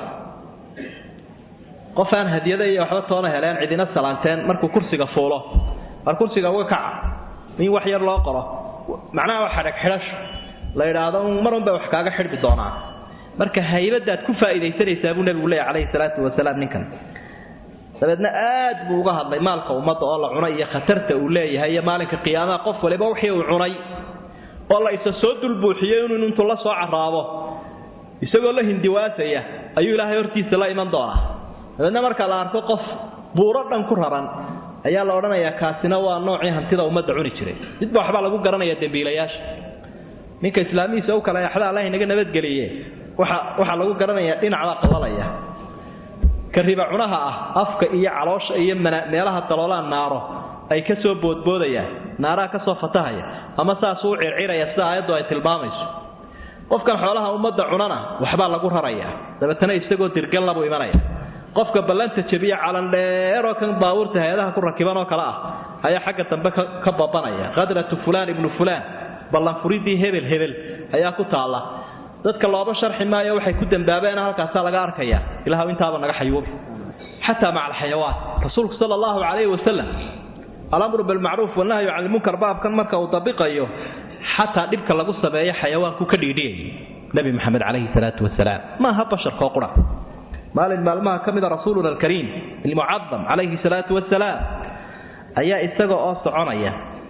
qof aan hadiyada iyo waxba toona heleen cidina salaanteen markuu kursiga fuulo war kursiga uga kaca in wax yar loo qoro macnaha waa xadhag xidhasho la yidhaahdo mar unbay wax kaaga xidhmi doonaa marka haybadaad ku faa'iidaysanaysaa buu nebigu leeyahy calayhi salaatu wasalaam ninkan dabeedna aad buu uga hadlay maalka ummadda oo la cunay iyo khatarta uu leeyahay iyo maalinka qiyaamaha qof waliba wixii uu cunay oo la isa soo dulbuuxiyey inuu intuu la soo carraabo isagoo la hindiwaasaya ayuu ilaahay hortiisa la iman doonaa dabeedna marka la arko qof buuro dhan ku raran ayaa la odhanayaa kaasina waa noocii hantida ummadda cuni jiray midba waxbaa lagu garanaya dembiilayaasha ninka islaamihiisa u kale axda allah inaga nabadgeliye waxaa lagu garanayaa dhinacbaa qalalaya ka riba cunaha ah afka iyo caloosha iyo meelaha daloolaan naaro ay ka soo boodboodayaan naaraha ka soo fatahaya ama saasuu u circiraya sida aayaddu ay tilmaamayso qofkan xoolaha ummadda cunana waxbaa lagu raraya dabeetana isagoo dirgalna buu imanaya qofka ballanta jabiya calandheeroo kan baabuurta hay-adaha ku rakiban oo kale ah ayaa xagga dambe ka babanaya qadratu fulaan ibnu fulaan ballanfuridii hebel hebel ayaa ku taalla dadka looba sharxi maayo waxay ku dambaabeena halkaasaa laga arkaya ilaahw intaaba naga xayuubi xataa maca alxayawaan rasuulku sala allahu calayhi wasalam alamru bilmacruuf wanahyu can ilmunkar baabkan marka uu dabiqayo xataa dhibka lagu sameeyo xayawaanku ka dhiidhiyay nebi maxamed calayhi salaatu wasalaam maaha basharkoo qura maalin maalmaha ka mida rasuuluna alkariim ilmucadam calayhi salaatu wasalaam ayaa isaga oo soconaya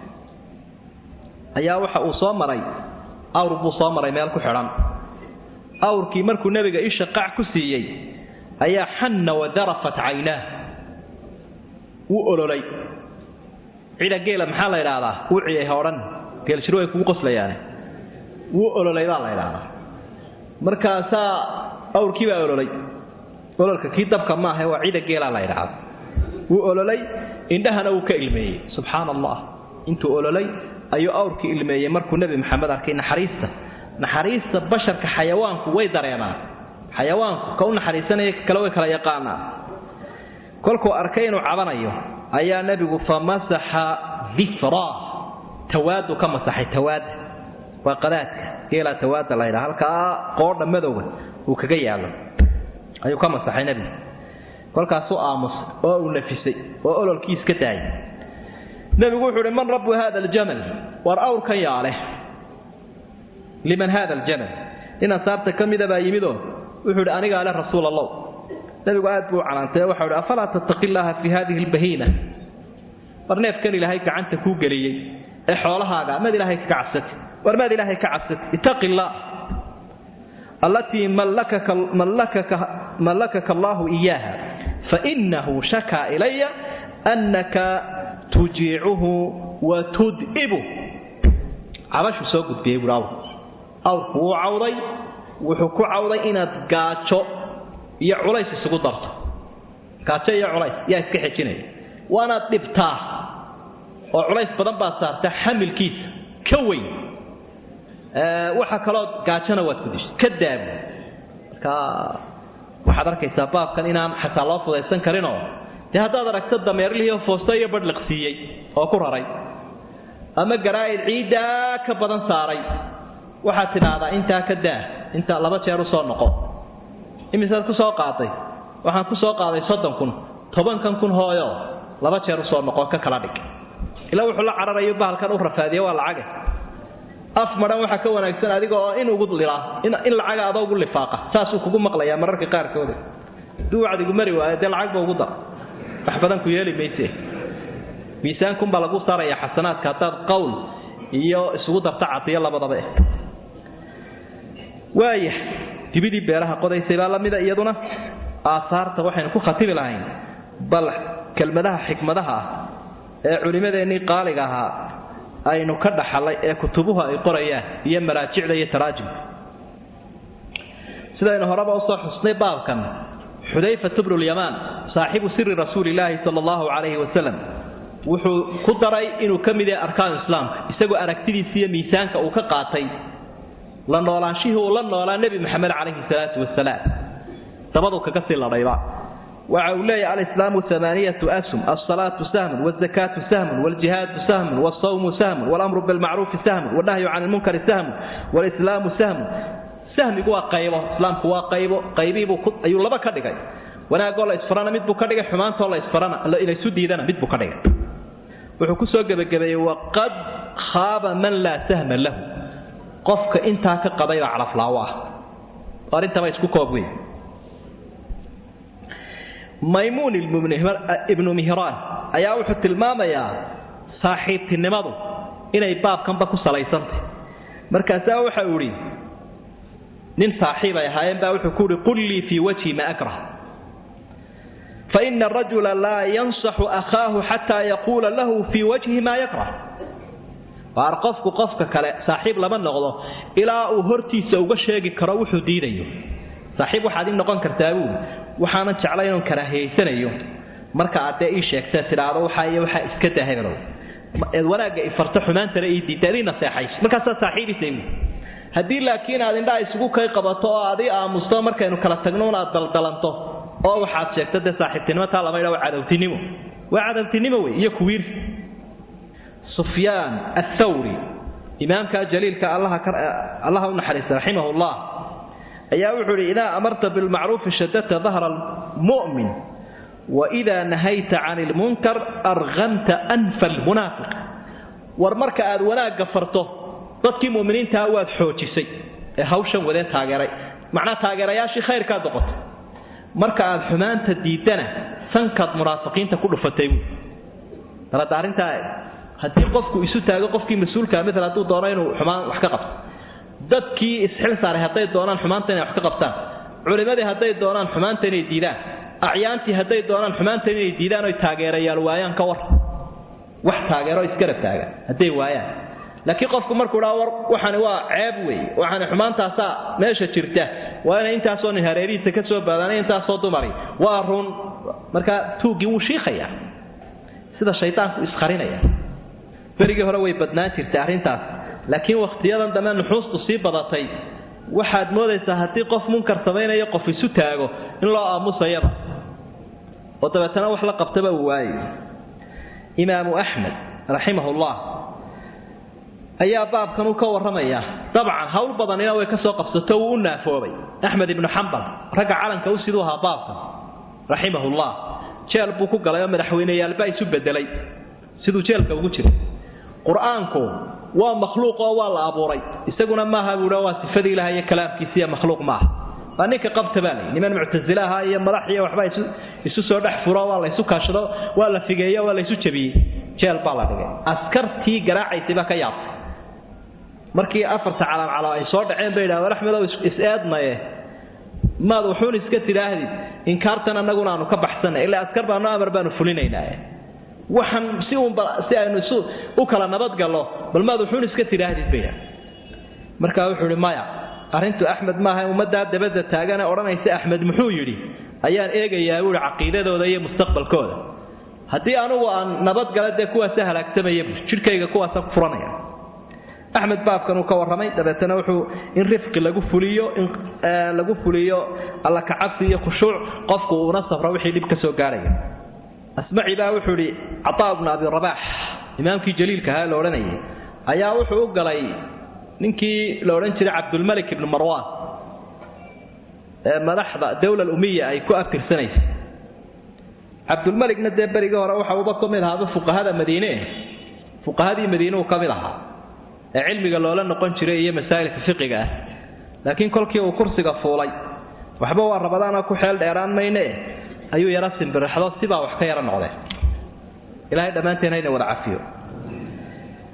ayaa waxa uu soo maray awr buu soo maray meel ku xidhan awrkii markuu nebiga isha qac ku siiyey ayaa xanna wadarafat caynaah wuu ololay cida geela maxaa la idhaahdaa wuu ciyay hodhan geelshiro ay kugu qoslayaane wuu ololay baa la idhaahdaa markaasaa awrkii baa ololay ololka kii dabka maaha waa cida geelaa la idhaahda wuu ololay indhahana wuu ka ilmeeyey subxaana allah intuu ololay ayuu awrkii ilmeeyey markuu nebi maxamed arkay naxariista naxariista basharka xayawaanku way dareemaan xayawaanku ka u naxariisanaya kale way kala yaqaanaa kolkuu arkay inuu cabanayo ayaa nebigu fa masaxa difraa tawaadu ka masaxay tawaada waa qadaadka geelaa tawaada la ydhaa halkaa qoodha madowga uu kaga yaallo ayuu ka masaxay nebigu kolkaasuu aamusay oo uu nafisay oo ololkii iska daayay nebigu wuxuu uhi man rabu hada aljamal war awrkan yaa leh liman hada aljamal nin ansaarta ka mida baa yimidoo wuxuu idhi anigaa leh rasuul allah nebigu aad buu u canaantay waxau ihi afalaa tattaqi llaaha fi hadihi albahiina war neefkan ilaahay gacanta kuu geliyey ee xoolahaaga maad ilaahay kaga cabsati war maad ilaahay ka cabsati ittaqi illaah allatii mallakaka allaahu iyaaha fainahu shakaa ilaya annaka tujiicuhu wa tud'ibu cabashuu soo gudbiyey buui awr awrku wuu cawday wuxuu ku cawday inaad gaajo iyo culays isugu darto gaajo iyo culays yaa iska xejinaya waanaad dhibtaa oo culays badan baad saartaa xamilkiisa ka weyn waxa kaloo gaajona waad ku dishay ka daabu marka waxaad arkaysaa baabkan inaan xataa loo fudaysan karinoo dee haddaad aragto dameerlihii foosto iyo badhliqsiiyey oo ku raray ama garaa'id ciiddaa ka badan saaray waxaad tidhaahdaa intaa ka daa inta laba jeer u soo noqo imisaad ku soo qaaday waxaan ku soo qaaday soddon kun tobankan kun hooyo laba jeer usoo noqo ka kala dhig ilaa wuxuu la cararayo bahalkan u rafaadiya waa lacaga af madhan waxaa ka wanaagsan adiga oo in ugu lilaa in lacaga adoo ugu lifaaqa saasuu kugu maqlayaa mararka qaarkooda hadduu wacdigu mari waayo dee lacagba ugu dar wax badan ku yeeli mayse miisaankunbaa lagu saaraya xasanaadka haddaad qowl iyo isugu darta cadiyo labadaba eh waaya dibidii beeraha qodaysay baa lamida iyaduna aahaarta waxaynu ku khatibi lahayn bal kelmadaha xikmadaha ah ee culimmadeennii qaaliga ahaa aynu ka dhaxalay ee kutubuhu ay qorayaan iyo maraajicda iyo taraajimka sidaynu horeba usoo xusnay baabkan xudayfat bnulyamaan saaxibu siri rasuulilaahi sala allahu calayhi wasalam wuxuu ku daray inuu ka mid yahay arkaanu islaamka isagoo aragtidiisa iyo miisaanka uu ka qaatay la noolaanshihii uu la noolaa nebi maxamed calayhi salaatu wasalaam dabaduu kaga sii ladhayba waxa uu leeyahy alislaamu amaaniyatu asum alsalaatu sahmun wazakaatu sahmun waljihaadu sahmun walsawmu sahmun walamru bilmacruufi sahmun walnahyu can ilmunkari sahmun walislaamu sahmun sahmigu waa qaybo islaamku waa qaybo qaybihiibuu ayuu laba ka dhigay wanaagoo la isfarana mid buu ka dhigay xumaantoo la isfarana laysu diidana mid buu ka dhigay wuxuu ku soo gebagabeeyey waqad khaaba man laa sahma lahu qofka intaa ka qabaybaa calaflaawo ah arrintaba isku koob wey maymuun ibnu mihraan ayaa wuxuu tilmaamayaa saaxiibtinimadu inay baabkanba ku salaysantay markaasaa waxau idhi nin saaxiib ay ahaayeen baa wuxuu ku uhi qul lii fii wajhi ma akrah faina arajula laa yansaxu akhaahu xataa yaquula lahu fii wajhi maa yakrah waar qofku qofka kale saaxiib lama noqdo ilaa uu hortiisa uga sheegi karo wuxuu diidayo saaxiib waxaad ii noqon kartaa buuli waxaanan jeclay inun karaahiyaysanayo marka aad dee ii sheegtee tidhaahdo waxaa iyo waxaa iska daa hebelow eed wanaagga ifarto xumaantana ii diidta adii naseexayso markaasaa saaxiibisay buuli haddii laakiin aad indhaha isugu kay qabato oo aad ii aamusto markaynu kala tagno un aad daldalanto oo waxaad sheegto dee saaxiibtinimo taa lama idha waa cadowtinimo waa cadowtinimo wey iyo kuwiirsi sufyaan athawri imaamka jaliilka allaha u naxariista raximah llah ayaa wuxuu idhi idaa amarta bilmacruufi shadadta dahra almu'min waidaa nahayta can ilmunkar arqamta anfa almunaafiq war marka aad wanaagga farto dadkii muminiintaa waad xoojisay ee hawshan wadee taageeray macnaa taageerayaashii khayrkaad noqotay marka aad xumaanta diidana sankaad munaafiqiinta ku dhufatay buui dalada arrintaa haddii qofku isu taago qofkii mas-uulkaa mil hadduu doono inuu xumaan wax ka qabto dadkii isxil saaray hadday doonaan xumaanta inay wax ka qabtaan culimmadii hadday doonaan xumaanta inay diidaan acyaantii hadday doonaan xumaanta inay diidaan oy taageerayaal waayaan ka war wax taageero isgarab taagan hadday waayaan laakiin qofku markuu dhaa war waxani waa ceeb weeye waxani xumaantaasaa meesha jirta waa inay intaasoo nin hareerihiisa ka soo baadaanay intaasoo dumari waa run markaa tuuggii wuu shiikhayaa sida shaydaanku isqarinaya berigii hore way badnaan jirtay arrintaas laakiin wakhtiyadan dambe nuxuustu sii badatay waxaad moodaysaa haddii qof munkar samaynayo qof isu taago in loo aamusayaba oo dabeetana wax la qabtaba uu waayayo imaamu axmed raximahullah ayaa baabkan uu ka warramaya dabcan hawl badanina way ka soo qabsato wuu u naafoobay axmed ibnu xambal ragga calanka u siduu ahaa baabkan raximahullah jeel buu ku galay oo madaxweyneyaalbaa isu bedelay siduu jeelka ugu jiray qur-aanku waa makhluuq oo waa la abuuray isaguna maaha buuhi waa sifadii ilaah iyo kalaamkiisiiyo makhluuq maaha waa ninka qabta baa layi niman muctasile ahaa iyo madax iyo waxbaa isu soo dhex furo waa la ysu kaashado waa la figeeyo waa la ysu jabiyey jeel baa la dhigay askartii garaacaysay baa ka yaabtay markii afarta calaamcalo ay soo dhaceen bay yidhaha war axmedow is-eednaye maad wuxuun iska tidhaahdid inkaartan annaguna aanu ka baxsanay ilaa askar baanu amar baanu fulinaynaa waxaan si uunba si aynu isu u kala nabadgallo bal maad wuxuun iska tidhaahdid bay yidhaha markaa wuxuu ihi maya arrintu axmed maaha ummaddaa dabadda taagane odhanaysa axmed muxuu yidhi ayaan eegayaa buuhi caqiidadooda iyo mustaqbalkooda haddii anugu aan nabadgala dee kuwaasa halaagsamaya bu jidhkayga kuwaasa ku furanaya axmed baabkan uu ka warramay dabeetana wuxuu in rifqi lagu fuliyo in lagu fuliyo alla kacabsi iyo khushuuc qofku uuna safro wixii dhib ka soo gaarhaya asmaci baa wuxuu idhi cataa bnu abi rabaax imaamkii jaliilka ahaa la odhanayay ayaa wuxuu u galay ninkii la odhan jiray cabdulmalik ibnu marwaan ee madaxda dowla umiya ay ku abtirsanaysay cabdulmalikna dee berigii hore waxa uba ka mid ahaaba fuqahada madiine fuqahadii madiine uu ka mid ahaa ee cilmiga loola noqon jiray iyo masaa'ilka fiqiga ah laakiin kolkii uu kursiga fuulay waxba waa rabadaana ku xeel dheeraan mayne ayuu yara simbirixdo sibaa wax ka yara noqdeen ilaahay dhammaanteen hayna wada cafiyo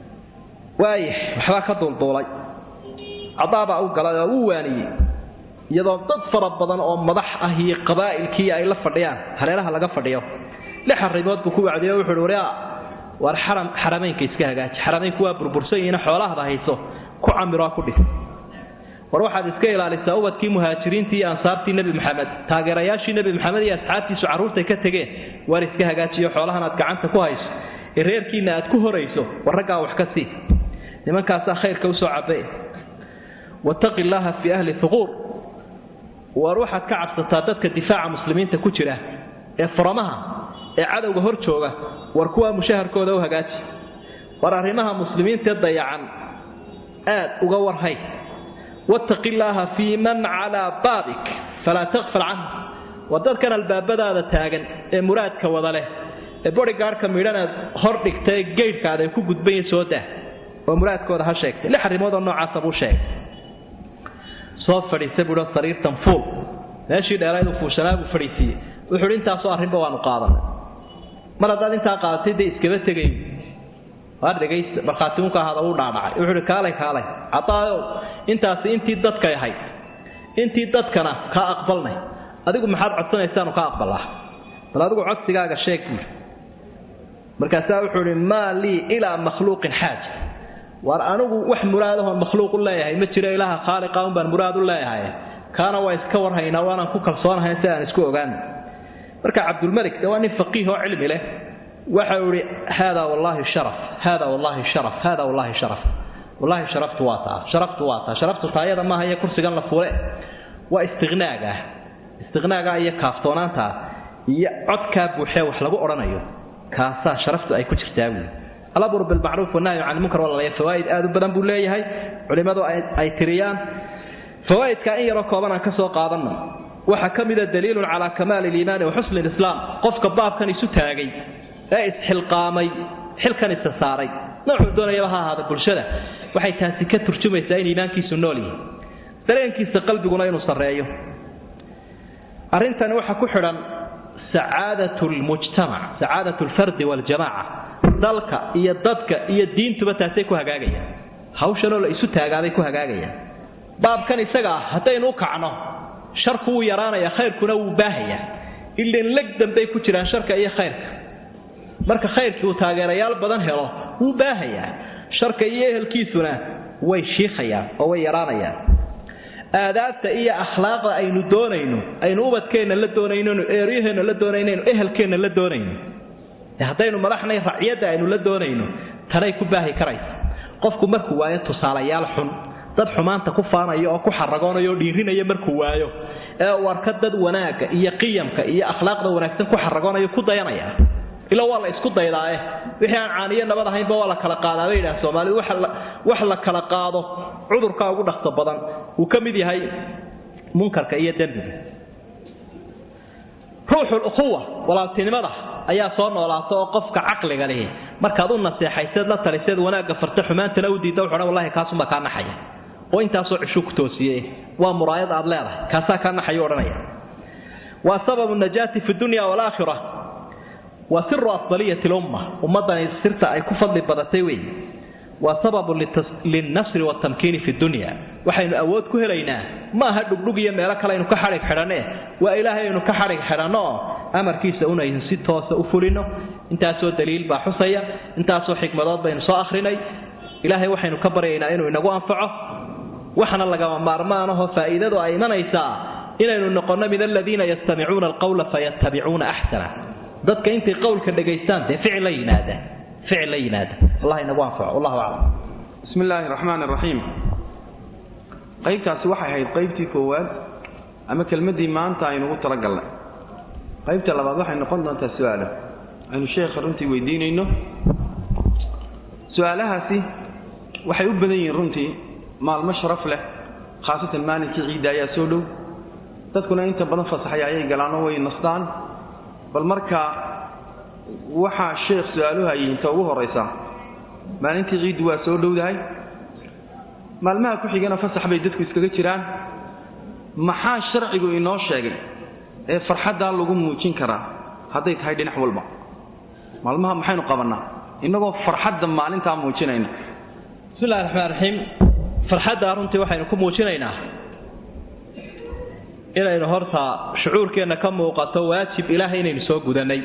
waaya waxbaa ka duulduulay cadaabaa u galay oo uu waaniyey iyadoo dad fara badan oo madax ah iyo qabaa'ilkii ay la fadhiyaan hareeraha laga fadhiyo lix arrimood buu ku wacdiyo wuxuu uhi waria waar xaram xarameynka iska hagaaji xarameynku waa burbursan yihiin xoolahada hayso ku camiro ku dhis war waxaad iska ilaalisaa ubadkii muhaajiriintii iyo ansaartii nebi maxamed taageerayaashii nebi maxamed iyo asxaabtiisu carruurtay ka tegeen waar iska hagaajiyo xoolahan aad gacanta ku hayso ee reerkiinna aad ku horayso war raggaa wax ka sii nimankaasaa khayrka usoo cabay wattaqi llaaha fii ahli huquur war waxaad ka cabsataa dadka difaaca muslimiinta ku jira ee furamaha ee cadowga hor jooga war kuwaa mushaharkooda u hagaaji war arrimaha muslimiintaee dayacan aad uga warhay wattaqi illaaha fii man calaa baabik falaa taqfal canh waa dadkan albaabadaada taagan ee muraadka wada leh ee bodigaadhka midhanaad hor dhigta ee geydhkaada ay ku gudbanya soo dah oo muraadkooda ha sheegtay lix arrimoodoo noocaasa buu sheegay soo fadhiisa buuo sariirtan fuul meeshii dheerayduu fuushanaa buu fadhiisiiyey wuxuuhi intaasoo arrinba waanu qaadanay mar haddaad intaa qaadatay dee iskaba tegay waar dhegaysta markhaatimunka ahaada wuu dhaadhacay wuxuuhi kaalay kaalay cadaayow intaasi intii dadkay ahayd intii dadkana kaa aqbalnay adigu maxaad codsanaysaanu ka aqbalaa bal adigu codsigaaga sheeg buui markaasaa wuxuu ihi maa lii ilaa makhluuqin xaaja waar anigu wax muraadahoon makhluuq u leeyahay ma jiro ilaaha khaaliqa un baan muraad u leeyahay kaana waa iska warhaynaa waanaan ku kalsoonahay si aan isku ogaana marka cabdulmalik de waa nin faqiih oo cilmi leh waxa uu ihi hada wallaahi sharaf hada wallaahi sharaf hada wallaahi sharaf wallaahi sharaftu waa taa sharaftu waa taa sharaftu taayada maaha iyo kursigan la fuule waa istiqnaaga istiqnaaga iyo kaaftoonaanta iyo codkaa buuxee wax lagu odhanayo kaasaa sharaftu ay ku jirtaa buuli alamru bilmacruuf wanahyu can lmunkar walaalaya fawaaid aad u badan buu leeyahay culimmadu ay tiriyaan fawaaidka in yaroo kooban aan ka soo qaadanno waxaa ka mida daliilun calaa kamaali liimaani wa xusni lislaam qofka baabkan isu taagay ee isxilqaamay xilkan isa saaray noocuu doonayaba ha ahaada bulshada waxay taasi ka turjumaysaa in iimaankiisu nool yihi dareenkiisa qalbiguna inuu sarreeyo arrintani waxaa ku xidhan sacaadat lmujtamac sacaadat lfardi waljamaca dalka iyo dadka iyo diintuba taasay ku hagaagayaan hawshanoo la isu taagaaday ku hagaagayaan baabkan isaga ah haddaynu u kacno sharku wuu yaraanaya khayrkuna wuu baahayaa ilan leg dambay ku jiraan sharka iyo khayrka marka khayrkii uu taageerayaal badan helo wuu baahayaa sharka iyo ehelkiisuna way shiikhayaan oo way yaraanayaan aadaabta iyo akhlaaqda aynu doonayno aynu ubadkeenna la doonaynonu eeryaheenna la doonaynaynu ehelkeenna la doonayno haddaynu madaxnay raciyadda aynu la doonayno tanay ku baahi karaysa qofku markuu waayo tusaalayaal xun dad xumaanta ku faanaya oo ku xaragoonayo oo dhiirinaya markuu waayo ee uu arka dad wanaagga iyo qiyamka iyo akhlaaqda wanaagsan ku xaragoonayo ku dayanaya ila waa la isku daydaae wixii aan caaniyo nabad ahaynba waa la kala qaadaa bay yidhaha soomaalidu wax la kala qaado cudurkaa ugu dhaqso badan uu ka mid yahay munkarka iyo dembiga ruuxul ukhuwa walaaltinimada ayaa soo noolaata oo qofka caqliga lihi markaad u naseexayseed la taliseed wanaagga farta xumaantana u diidda wuxuu wallahi kaasuma kaa naxaya oo intaasoo cishuu ku toosiye waa muraayad aad leedahay kaasaa kaa naxayu odhanaya waa sababu najaati fi dunya walaakhira waa siru afdaliyati lumma ummaddani sirta ay ku fadli badatay wey waa sababu lilnasri waaltamkiini fi dunya waxaynu awood ku helaynaa ma aha dhugdhug iyo meelo kale aynu ka xadhig xidhanne waa ilaahay aynu ka xadhig xidhanno oo amarkiisa unaynu si toosa u fulino intaasoo daliil baa xusaya intaasoo xikmadood baynu soo akhrinay ilaahay waxaynu ka baryaynaa inuu inagu anfaco waxna lagama maarmaanahoo faa'iidadu ay imanaysaa inaynu noqonno min aladiina yastamicuuna alqawla fayattabicuuna axsana dadka intay qowlka dhegaystaan dee ficil la yimaada ficil la yimaada allah inagu anfaco wallahu aclam bismi illaahi raxmaan raxiim qaybtaasi waxay ahayd qaybtii koowaad ama kelmaddii maanta aynugu talagalnay qaybta labaad waxay noqon doontaa su-aalo aynu sheekha runtii weydiinayno su-aalahaasi waxay u badan yihiin runtii maalmo sharaf leh khaasatan maalinkii ciidda ayaa soo dhow dadkuna inta badan fasaxaya ayay galaanoo way nastaan bal marka waxaa sheekh su-aaluhu ayay inta ugu horraysaa maalintii ciiddu waa soo dhowdahay maalmaha ku xigana fasax bay dadku iskaga jiraan maxaa sharcigu inoo sheegay ee farxaddaa lagu muujin karaa hadday tahay dhinac walba maalmaha maxaynu qabannaa innagoo farxadda maalintaa muujinayna bismillahi raxmaan raxiim farxadda runtii waxaynu ku muujinaynaa inaynu horta shucuurkeenna ka muuqato waajib ilaahay inaynu soo gudanay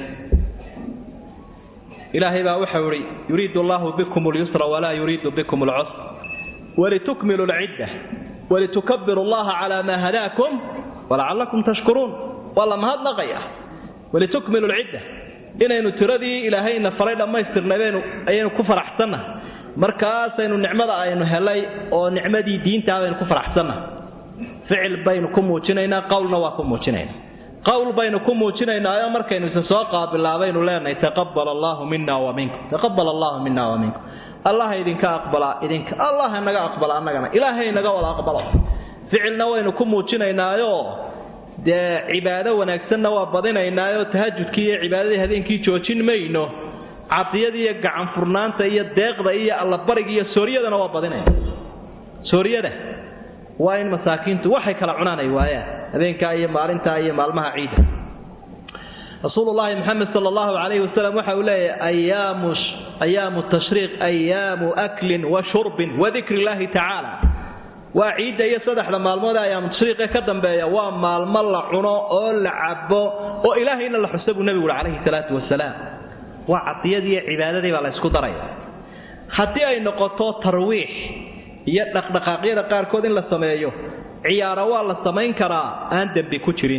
ilaahay baa waxau ihi yuriidu allahu bikum lyusra walaa yuriidu bikum lcusr walitukmilu lcidda walitukabiru allaha calaa maa hadaakum walacalakum tashkuruun waa la mahadnaqaya walitukmilu lcidda inaynu tiradii ilaahayna faray dhammaystirnaybaynu ayaynu ku faraxsanna markaasaynu nicmada aynu helay oo nicmadii diintaa baynu ku faraxsanna ficil baynu ku muujinaynaa qowlna waa ku muujinaynaa qowl baynu ku muujinaynaayo markaynu isa soo qaabilaabaynu leenahay taqabal allaahu mina wa minkum taqabal allahu mina wa minkum allah idinka aqbalaa idinka allah naga aqbala annagana ilaahay naga wada aqbalo ficilna waynu ku muujinaynaayo dee cibaado wanaagsanna waa badinaynaayo tahajudkii iyo cibaadadii habeenkii joojin mayno cadiyada iyo gacan furnaanta iyo deeqda iyo allabariga iyo sooryadana waa badinayna sooryada waa in masaakiintu waxay kala cunaan ay waayaan habeenkaa iyo maalintaa iyo maalmaha ciida rasuulullaahi moxamed sala allahu calayhi wasalam waxa uu leeyahay ayaamu ayaamu tashriiq ayaamu aklin wa shurbin wa dikri illaahi tacaala waa ciidda iyo saddexda maalmood ee ayaamu tashriiqe ka dambeeya waa maalmo la cuno oo la cabo oo ilaahayna la xusa buu nebigu uhi calayhi salaatu wasalaam waa cadiyadii iyo cibaadadii baa la ysku daraya haddii ay noqoto tarwiix iyo dhaqdhaqaaqyada qaarkood in la sameeyo ciyaaro waa la samayn karaa aan dembi ku jirin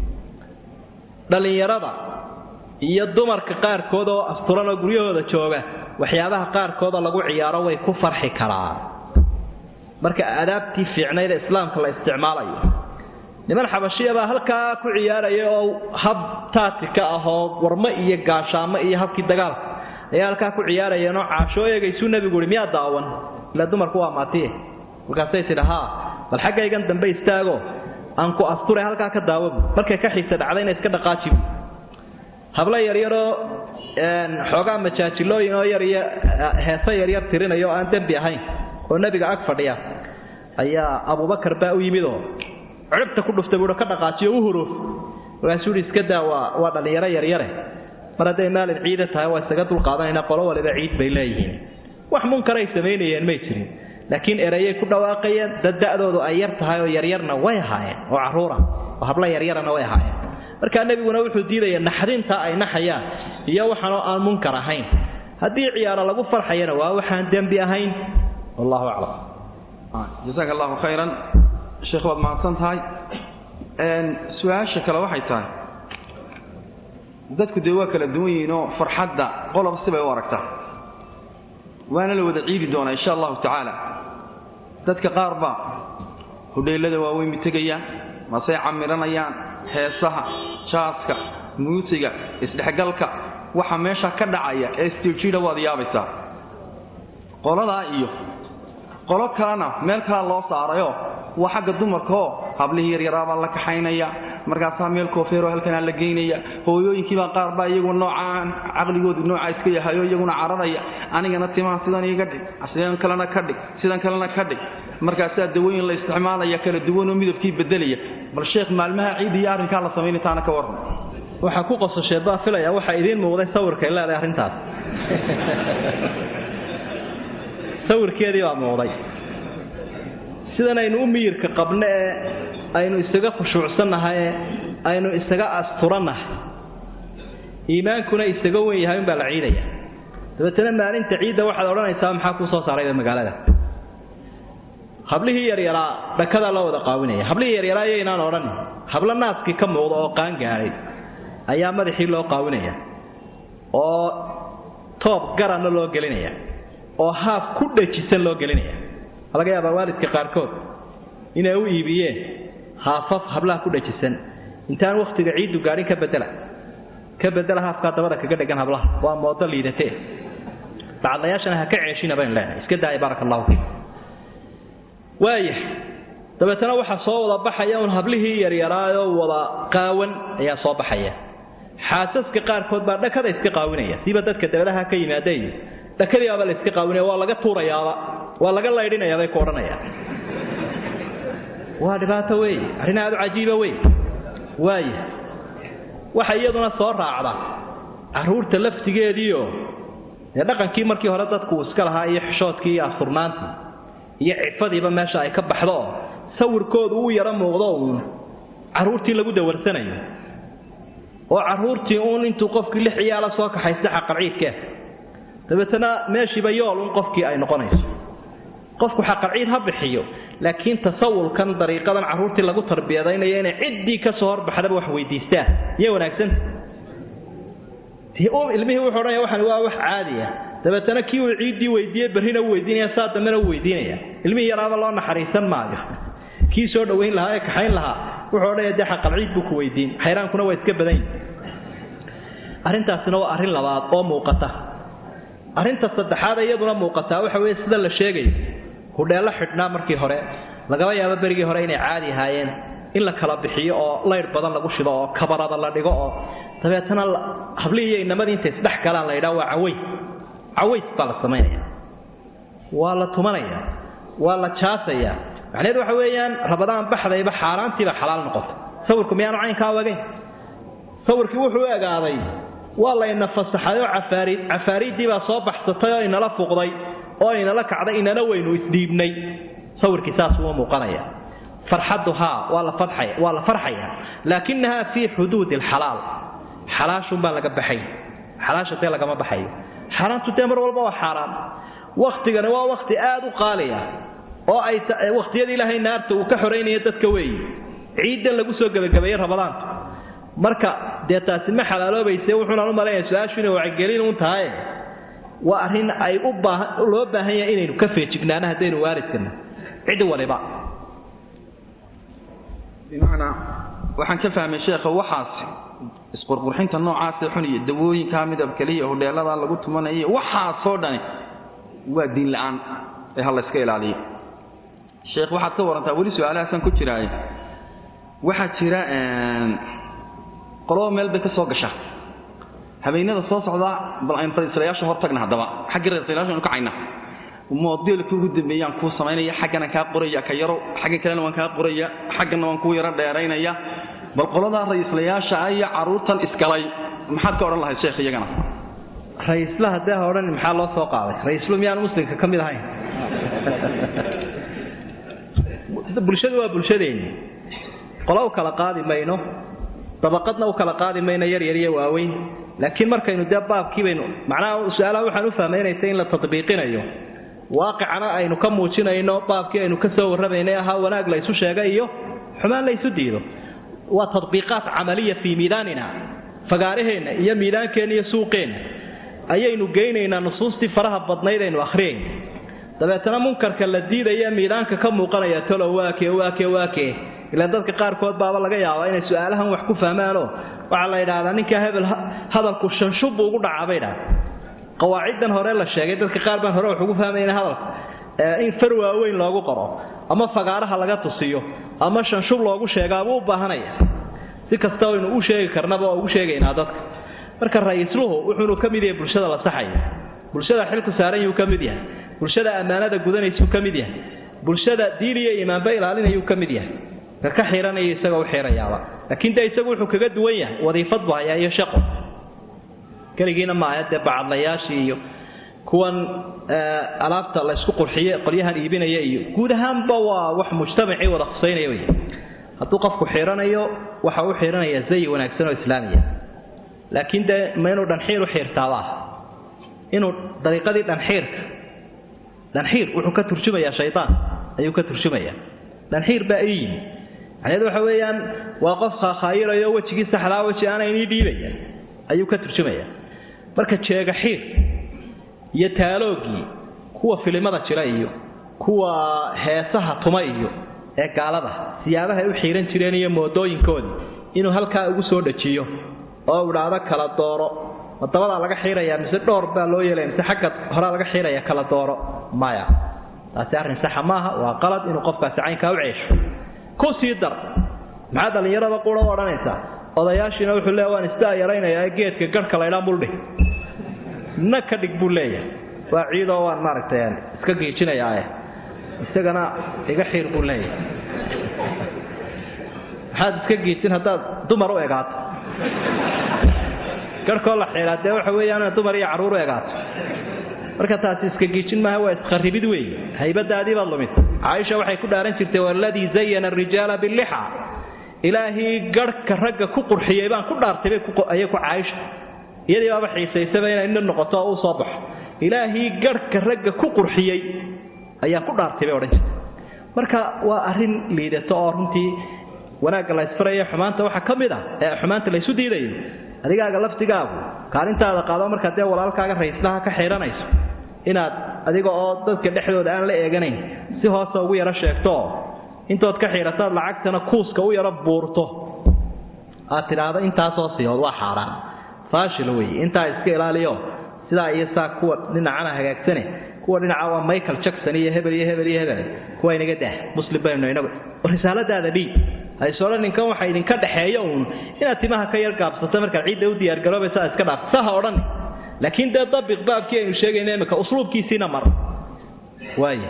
dhallinyarada iyo dumarka qaarkood oo asturan oo guryahooda jooga waxyaabaha qaarkooda lagu ciyaaro way ku farxi karaan marka aadaabtii fiicnayd ee islaamka la isticmaalayo niman xabashiya baa halkaa ku ciyaaraya oo hab taatika ah oo warmo iyo gaashaamo iyo habkii dagaalka ayaa halkaa ku ciyaarayeenoo caashoo eegaysuu nebigu uhi miyaa daawan ila dumarku waa maatiye markaasay tidhi haa bal xaggaygan dambe istaago aan ku asture halkaa ka daawabu markay ka xiisa dhacdayna iska dhaqaajibu hablo yaryaroo xoogaa majaajilooyin oo yariyo heese yaryar tirinaya oo aan dembi ahayn oo nebiga ag fadhiya ayaa abubakar baa u yimidoo ciribta ku dhuftay buuhi ka dhaqaajiyo u huro markaasuu ihi iska daa waa waa dhallinyaro yaryare mar hadday maalin ciida tahay waa isaga dulqaadanayna qolo waliba ciid bay leeyihiin wax munkaray samaynayeen may jirin laakiin erayay ku dhawaaqayeen dad da'doodu ay yar tahay oo yaryarna way ahaayeen oo carruura oo habla yaryarana way ahaayeen markaa nebiguna wuxuu diidaya naxdinta ay naxayaan iyo waxaanoo aan munkar ahayn haddii ciyaaro lagu farxayana waa waxaan dembi ahayn wallahu aclam jasaaka allahu khayran sheekh waad mahadsan tahay su-aasha kale waxay tahay dadku dee waa kala duwan yihiinoo farxadda qolob sibay u aragtaa waana la wada ciidi doonaa insha allahu tacaala dadka qaar baa hodheellada waaweyn mitegayaan masey camiranayaan heesaha jaaska muusiga isdhexgalka waxa meesha ka dhacaya ee stiljida waad yaabaysaa qoladaa iyo qolo kalena meel kala loo saarayoo waa xagga dumarkaoo hablihii yaryaraabaa la kaxaynaya markaasaa meel koofeeroo halkanaa la geynaya hooyooyinkiibaa qaar baa iyaguna noocaan caqligoodu noocaa iska yahayo iyaguna cararaya anigana timaha sidan iga dhig sidan kalena ka dhig sidan kalena ka dhig markaasaa dawooyin la isticmaalaya kala duwanoo midabkii bedelaya bal sheekh maalmaha ciid iyo arrinkaa la samaynataana ka warran waxaa ku qosashee baa filaya waxaa idiin muuqday sawirkay leedahay arrintaas sawirkeedii baa muuqday sidan aynu u miyirka qabno ee aynu isaga khushuucsannahay ee aynu isaga asturannahay iimaankuna isaga wen yahay unbaa la ciidaya dabeetana maalinta ciidda waxaad odhanaysaa maxaa kuu soo saarayba magaalada hablihii yaryaraa dhakadaa loo wada qaawinaya hablihii yaryaraa iyo inaan odhan hablo naaskii ka muuqda oo qaan gaadhay ayaa madaxii loo qaawinaya oo toob garanna loo gelinaya oo haaf ku dhajisan loo gelinaya laga yaabaa waalidka qaarkood inay u iibiyeen haafaf hablaha ku dhajisan intaan wakhtiga ciiddu gaadhin ka bedela ka bedela haafkaa dabada kaga dhegan hablaha waa moodo liidatee bacadlayaashana ha ka ceeshina baynu leenahay iska daaya baaraka allahu fiikum waaya dabeetana waxaa soo wada baxaya un hablihii yaryaraayoo wada qaawan ayaa soo baxaya xaasaska qaarkood baa dhakada iska qaawinaya siba dadka dabadaha ka yimaadey dhakadiibaaba la iska qaawinaya waa laga tuurayaaba waa laga laydhinaya bay ku odhanayaan waa dhibaato wey arrin aad u cajiiba wey waaya waxa iyaduna soo raacda carruurta laftigeediio dee dhaqankii markii hore dadku uu iska lahaa iyo xishoodkii iyo asturnaantii iyo cifadiiba meesha ay ka baxdo oo sawirkoodu uu yaro muuqdo uun carruurtii lagu dawarsanayo oo carruurtii uun intuu qofkii lix ciyaala soo kaxaysta xaqalciidkee dabeetana meeshiiba yool un qofkii ay noqonayso qofku xaqalciid ha bixiyo laakiin tasawulkan dariiqadan carruurtii lagu tarbiyadaynayo inay ciddii ka soo horbaxdaba wax weydiistaan iyay wanaagsanta ilmihii wuxuu odhanaya waxan waa wax caadiya dabeetana kii uu ciiddii weydiiye berrina u weydiinaya saa dambena u weydiinaya ilmihii yaraaba loo naxariisan maayo kii soo dhowayn lahaa ee kaxayn lahaa wuxuu odhanaya dee xaqalciid buu ku weydiin xayraankuna waa iska badan yihi arrintaasina waa arrin labaad oo muuqata arrinta saddexaad iyaduna muuqataa waxa weeye sida la sheegayo hudheello xidhnaa markii hore lagaba yaabo berigii hore inay caadi ahaayeen in la kala bixiyo oo layr badan lagu shido oo kabarada la dhigo oo dabeetana hablihii iyo inamadii intay isdhex galaan la yidhaha waa caways caways baa la samaynaya waa la tumanaya waa la jaasaya macnaheedu waxa weeyaan rabadaan baxdayba xaaraantiiba xalaal noqota sawirku miyaanu caynkaa wagayn sawirkii wuxuu u egaaday waa layna fasaxay oo cafaariid cafaariiddii baa soo baxsatay oo inala fuqday oo inala kacday inana weynu isdhiibnay sawirkii saas uma muuqanaya farxaddu haa waa la farxaya waa la farxaya laakinaha fii xuduudi alxalaal xalaashunbaa laga baxay xalaasha dee lagama baxayo xaaraantu dee mar walba waa xaaraan wakhtigani waa wakhti aad u qaaliya oo ay wakhtiyada ilaahay naarta uu ka xoraynaya dadka weeye ciiddan lagu soo gebagabeeyey rabadaanta marka dee taasi ma xalaaloobayse wuxuunaan u malaynaya su-aashu inay wacgelin uun tahay waa arrin ay u baahan loo baahan yahay inaynu ka feejignaano haddaynu waalidkana cid waliba bimacnaa waxaan ka fahmay sheekha waxaasi isqurqurxinta noocaasee xun iyo dawooyinkaa midabkaliya hodheeladaa lagu tumanaya waxaasoo dhani waa diin la-aan ee ha layska ilaaliyo sheekh waxaad ka warantaa weli su-aalahaasaan ku jiraaye waxaa jira qolaba meel bay ka soo gasha habeenada soo socdaa bal aynu ra-iislayaasha hor tagna haddaba xaggii ra-islayaasha aynu kacayna modelka ugu dambeeyaan kuu samaynaya xaggana kaa qoraya ka yaro xaggan kalena waan kaa qoraya xaggana waan kuu yaro dheeraynaya bal qoladaa ra-iislayaasha ah iyo carruurtan isgalay maxaad ka odhan lahayd sheekh iyagana ra-iisla haddee ha odhan maxaa loo soo qaaday ra-iislu miyaan muslimka ka mid ahayn bulshadu waa bulshadeenni qola u kala qaadi mayno dabaqadna u kala qaadi mayno yaryar iyo waaweyn laakiin markaynu dee baabkii baynu macnaha su-aalaha waxaan u fahmaynaysa in la tadbiiqinayo waaqicana aynu ka muujinayno baabkii aynu ka soo warramaynay ahaa wanaag la ysu sheega iyo xumaan la ysu diido waa tadbiiqaat camaliya fii miidaanina fagaaraheenna iyo miidaankeenna iyo suuqeenna ayaynu geynaynaa nusuustii faraha badnayd aynu akhriyayna dabeetana munkarka la diidaya miidaanka ka muuqanaya talo waake waake waake ilaan dadka qaarkood baaba laga yaabaa inay su-aalahan wax ku fahmaanoo waxaa la yidhaahdaa ninkaa hebel hadalku shanshub buu ugu dhacaa bay idhahda qawaaciddan hore la sheegay dadka qaar baan hore wax ugu fahmayna hadalka in far waaweyn loogu qoro ama fagaaraha laga tusiyo ama shanshub loogu sheegaabuu u baahanaya si kasta aynu u sheegi karnaba oo ugu sheegaynaa dadka marka ra-iisluhu wuxuunu ka mid yahay bulshada la saxaya bulshada xilku saaran yuu ka mid yahay bulshada ammaanada gudanaysuu ka mid yahay bulshada diin iyo iimaanba ilaalinayuu ka mid yahay ka ka xiranaya isagoo u xirayaaba laakiin dee isagu wuxuu kaga duwan yahay wadiifad buu hayaa iyo shaqo keligiina maaha dee bacadlayaashii iyo kuwan alaabta la ysku qurxiye qolyahan iibinaya iyo guud ahaanba waa wax mujtamacii wada khusaynaya wey hadduu qofku xiranayo waxa u xiranaya zayi wanaagsan oo islaamiya laakiin dee ma inuu dhanxiir u xiirtaabaa inuu dariiqadii dhanxiirka dhanxiir wuxuu ka turjumayaa shaytaan ayuu ka turjumayaa dhanxiir baa ii yimi macnaheedu waxa weeyaan waa qof khaakhayirayo wejigii saxdaa weji aana inii dhiibaya ayuu ka turjumayaa marka jeega xiir iyo taaloogii kuwa filimada jira iyo kuwa heesaha tuma iyo ee gaalada siyaabaha ay u xiiran jireen iyo moodooyinkoodii inuu halkaa ugu soo dhajiyo oo idhaahdo kala dooro ma dabadaa laga xiirayaa mise dhowr baa loo yeelaya mise xagga horaa laga xiiraya kala dooro maya taasi arrin saxa maaha waa qalad inuu qofkaasi caynkaa u ceesho ku sii dar maxaa dhallinyarada qura u odhanaysaa odayaashiina wuxuu leeya waan istaa yaraynayaa geedka garhka laydhaa muldhig na ka dhig buu leeyahay waa ciidoo waan maaragtay iska giijinayaae isagana iga xiir buu leeyahay maxaad iska giijin haddaad dumar u egaato garhkoo la xiiraa dee waxa weeyaan dumar iyo carruur u egaato marka taasi iska giijin maaha waa isqarribid weeye haybadaadii baad lumisa caaisha waxay ku dhaaran jirtay waladii zayana arijaala billixa ilaahii garhka ragga ku qurxiyey baan ku dhaartay ayay ku caaisha iyadii baaba xiisaysaba inay nin noqoto oo u soo baxo ilaahii garhka ragga ku qurxiyey ayaan ku dhaartay bay odhan jirtay marka waa arrin liidato oo runtii wanaagga la ysfaraya xumaanta waxaa ka mid ah ee xumaanta laysu diidayo adigaaga laftigaagu kaalintaada qaado markaad dee walaalkaaga rayslaha ka xiidhanayso inaad adiga oo dadka dhexdooda aan la eeganayn si hoose ugu yaro sheegtooo intood ka xiidhataad lacagtana kuuska u yaro buurto aad tidhaahdo intaasoo siihood waa xaaraan faashil weeye intaa iska ilaaliyo sidaa iyo saa kuwa dhinacana hagaagsane kuwa dhinaca waa michael jackson iyo hebel iyo hebel iyo hebel kuwa inaga dah muslim baynu inagu risaaladaada dhiib haysoola ninkan waxa idinka dhexeeya uun inaad timaha ka yar gaabsato markaad ciidda u diyaargaroobaysa iska dhaaf saha odhan laakiin dee dabiq baabkii aynu sheegayna imika usluubkiisiina mar waaya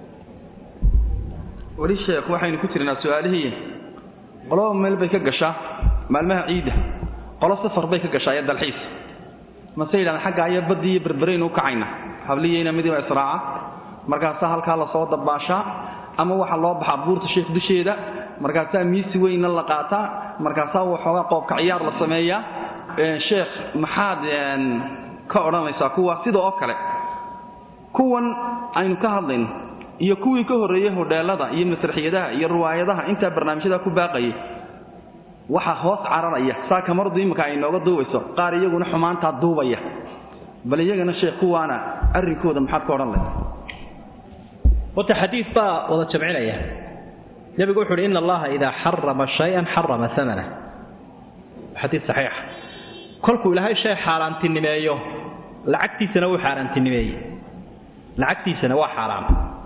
weli sheekh waxaynu ku jirnaa su-aalihii qoloba meel bay ka gashaa maalmaha ciidda qolo safar bay ka gashaa iyo dalxiis mase yidhahdaan xaggaa iyo baddii iyo berberaynu u kacayna habliyeyna midiba israaca markaasaa halkaa lasoo dabaashaa ama waxaa loo baxaa buurta sheekh dusheeda markaasaa miisi weynna la qaataa markaasaa waxoogaa qoobka ciyaar la sameeyaa sheekh maxaad ka odhanaysaa kuwa sida oo kale kuwan aynu ka hadlayno iyo kuwii ka horreeyey hodheelada iyo masraxiyadaha iyo riwaayadaha intaa barnaamijyada ku baaqayay waxaa hoos cararaya saa kamaradu imika ay nooga duubayso qaar iyaguna xumaantaa duubaya bal iyagana sheekh kuwaana arrinkooda maxaad ka odhan lahay horta xadiid baa wada jamcinaya nebigu wuxu uhi ina allaha idaa xarama shayan xarama amana xadiid saxiixa kolkuu ilaahay shay xaaraantinimeeyo lacagtiisana wuu xaaraantinimeeyey lacagtiisana waa xaaraam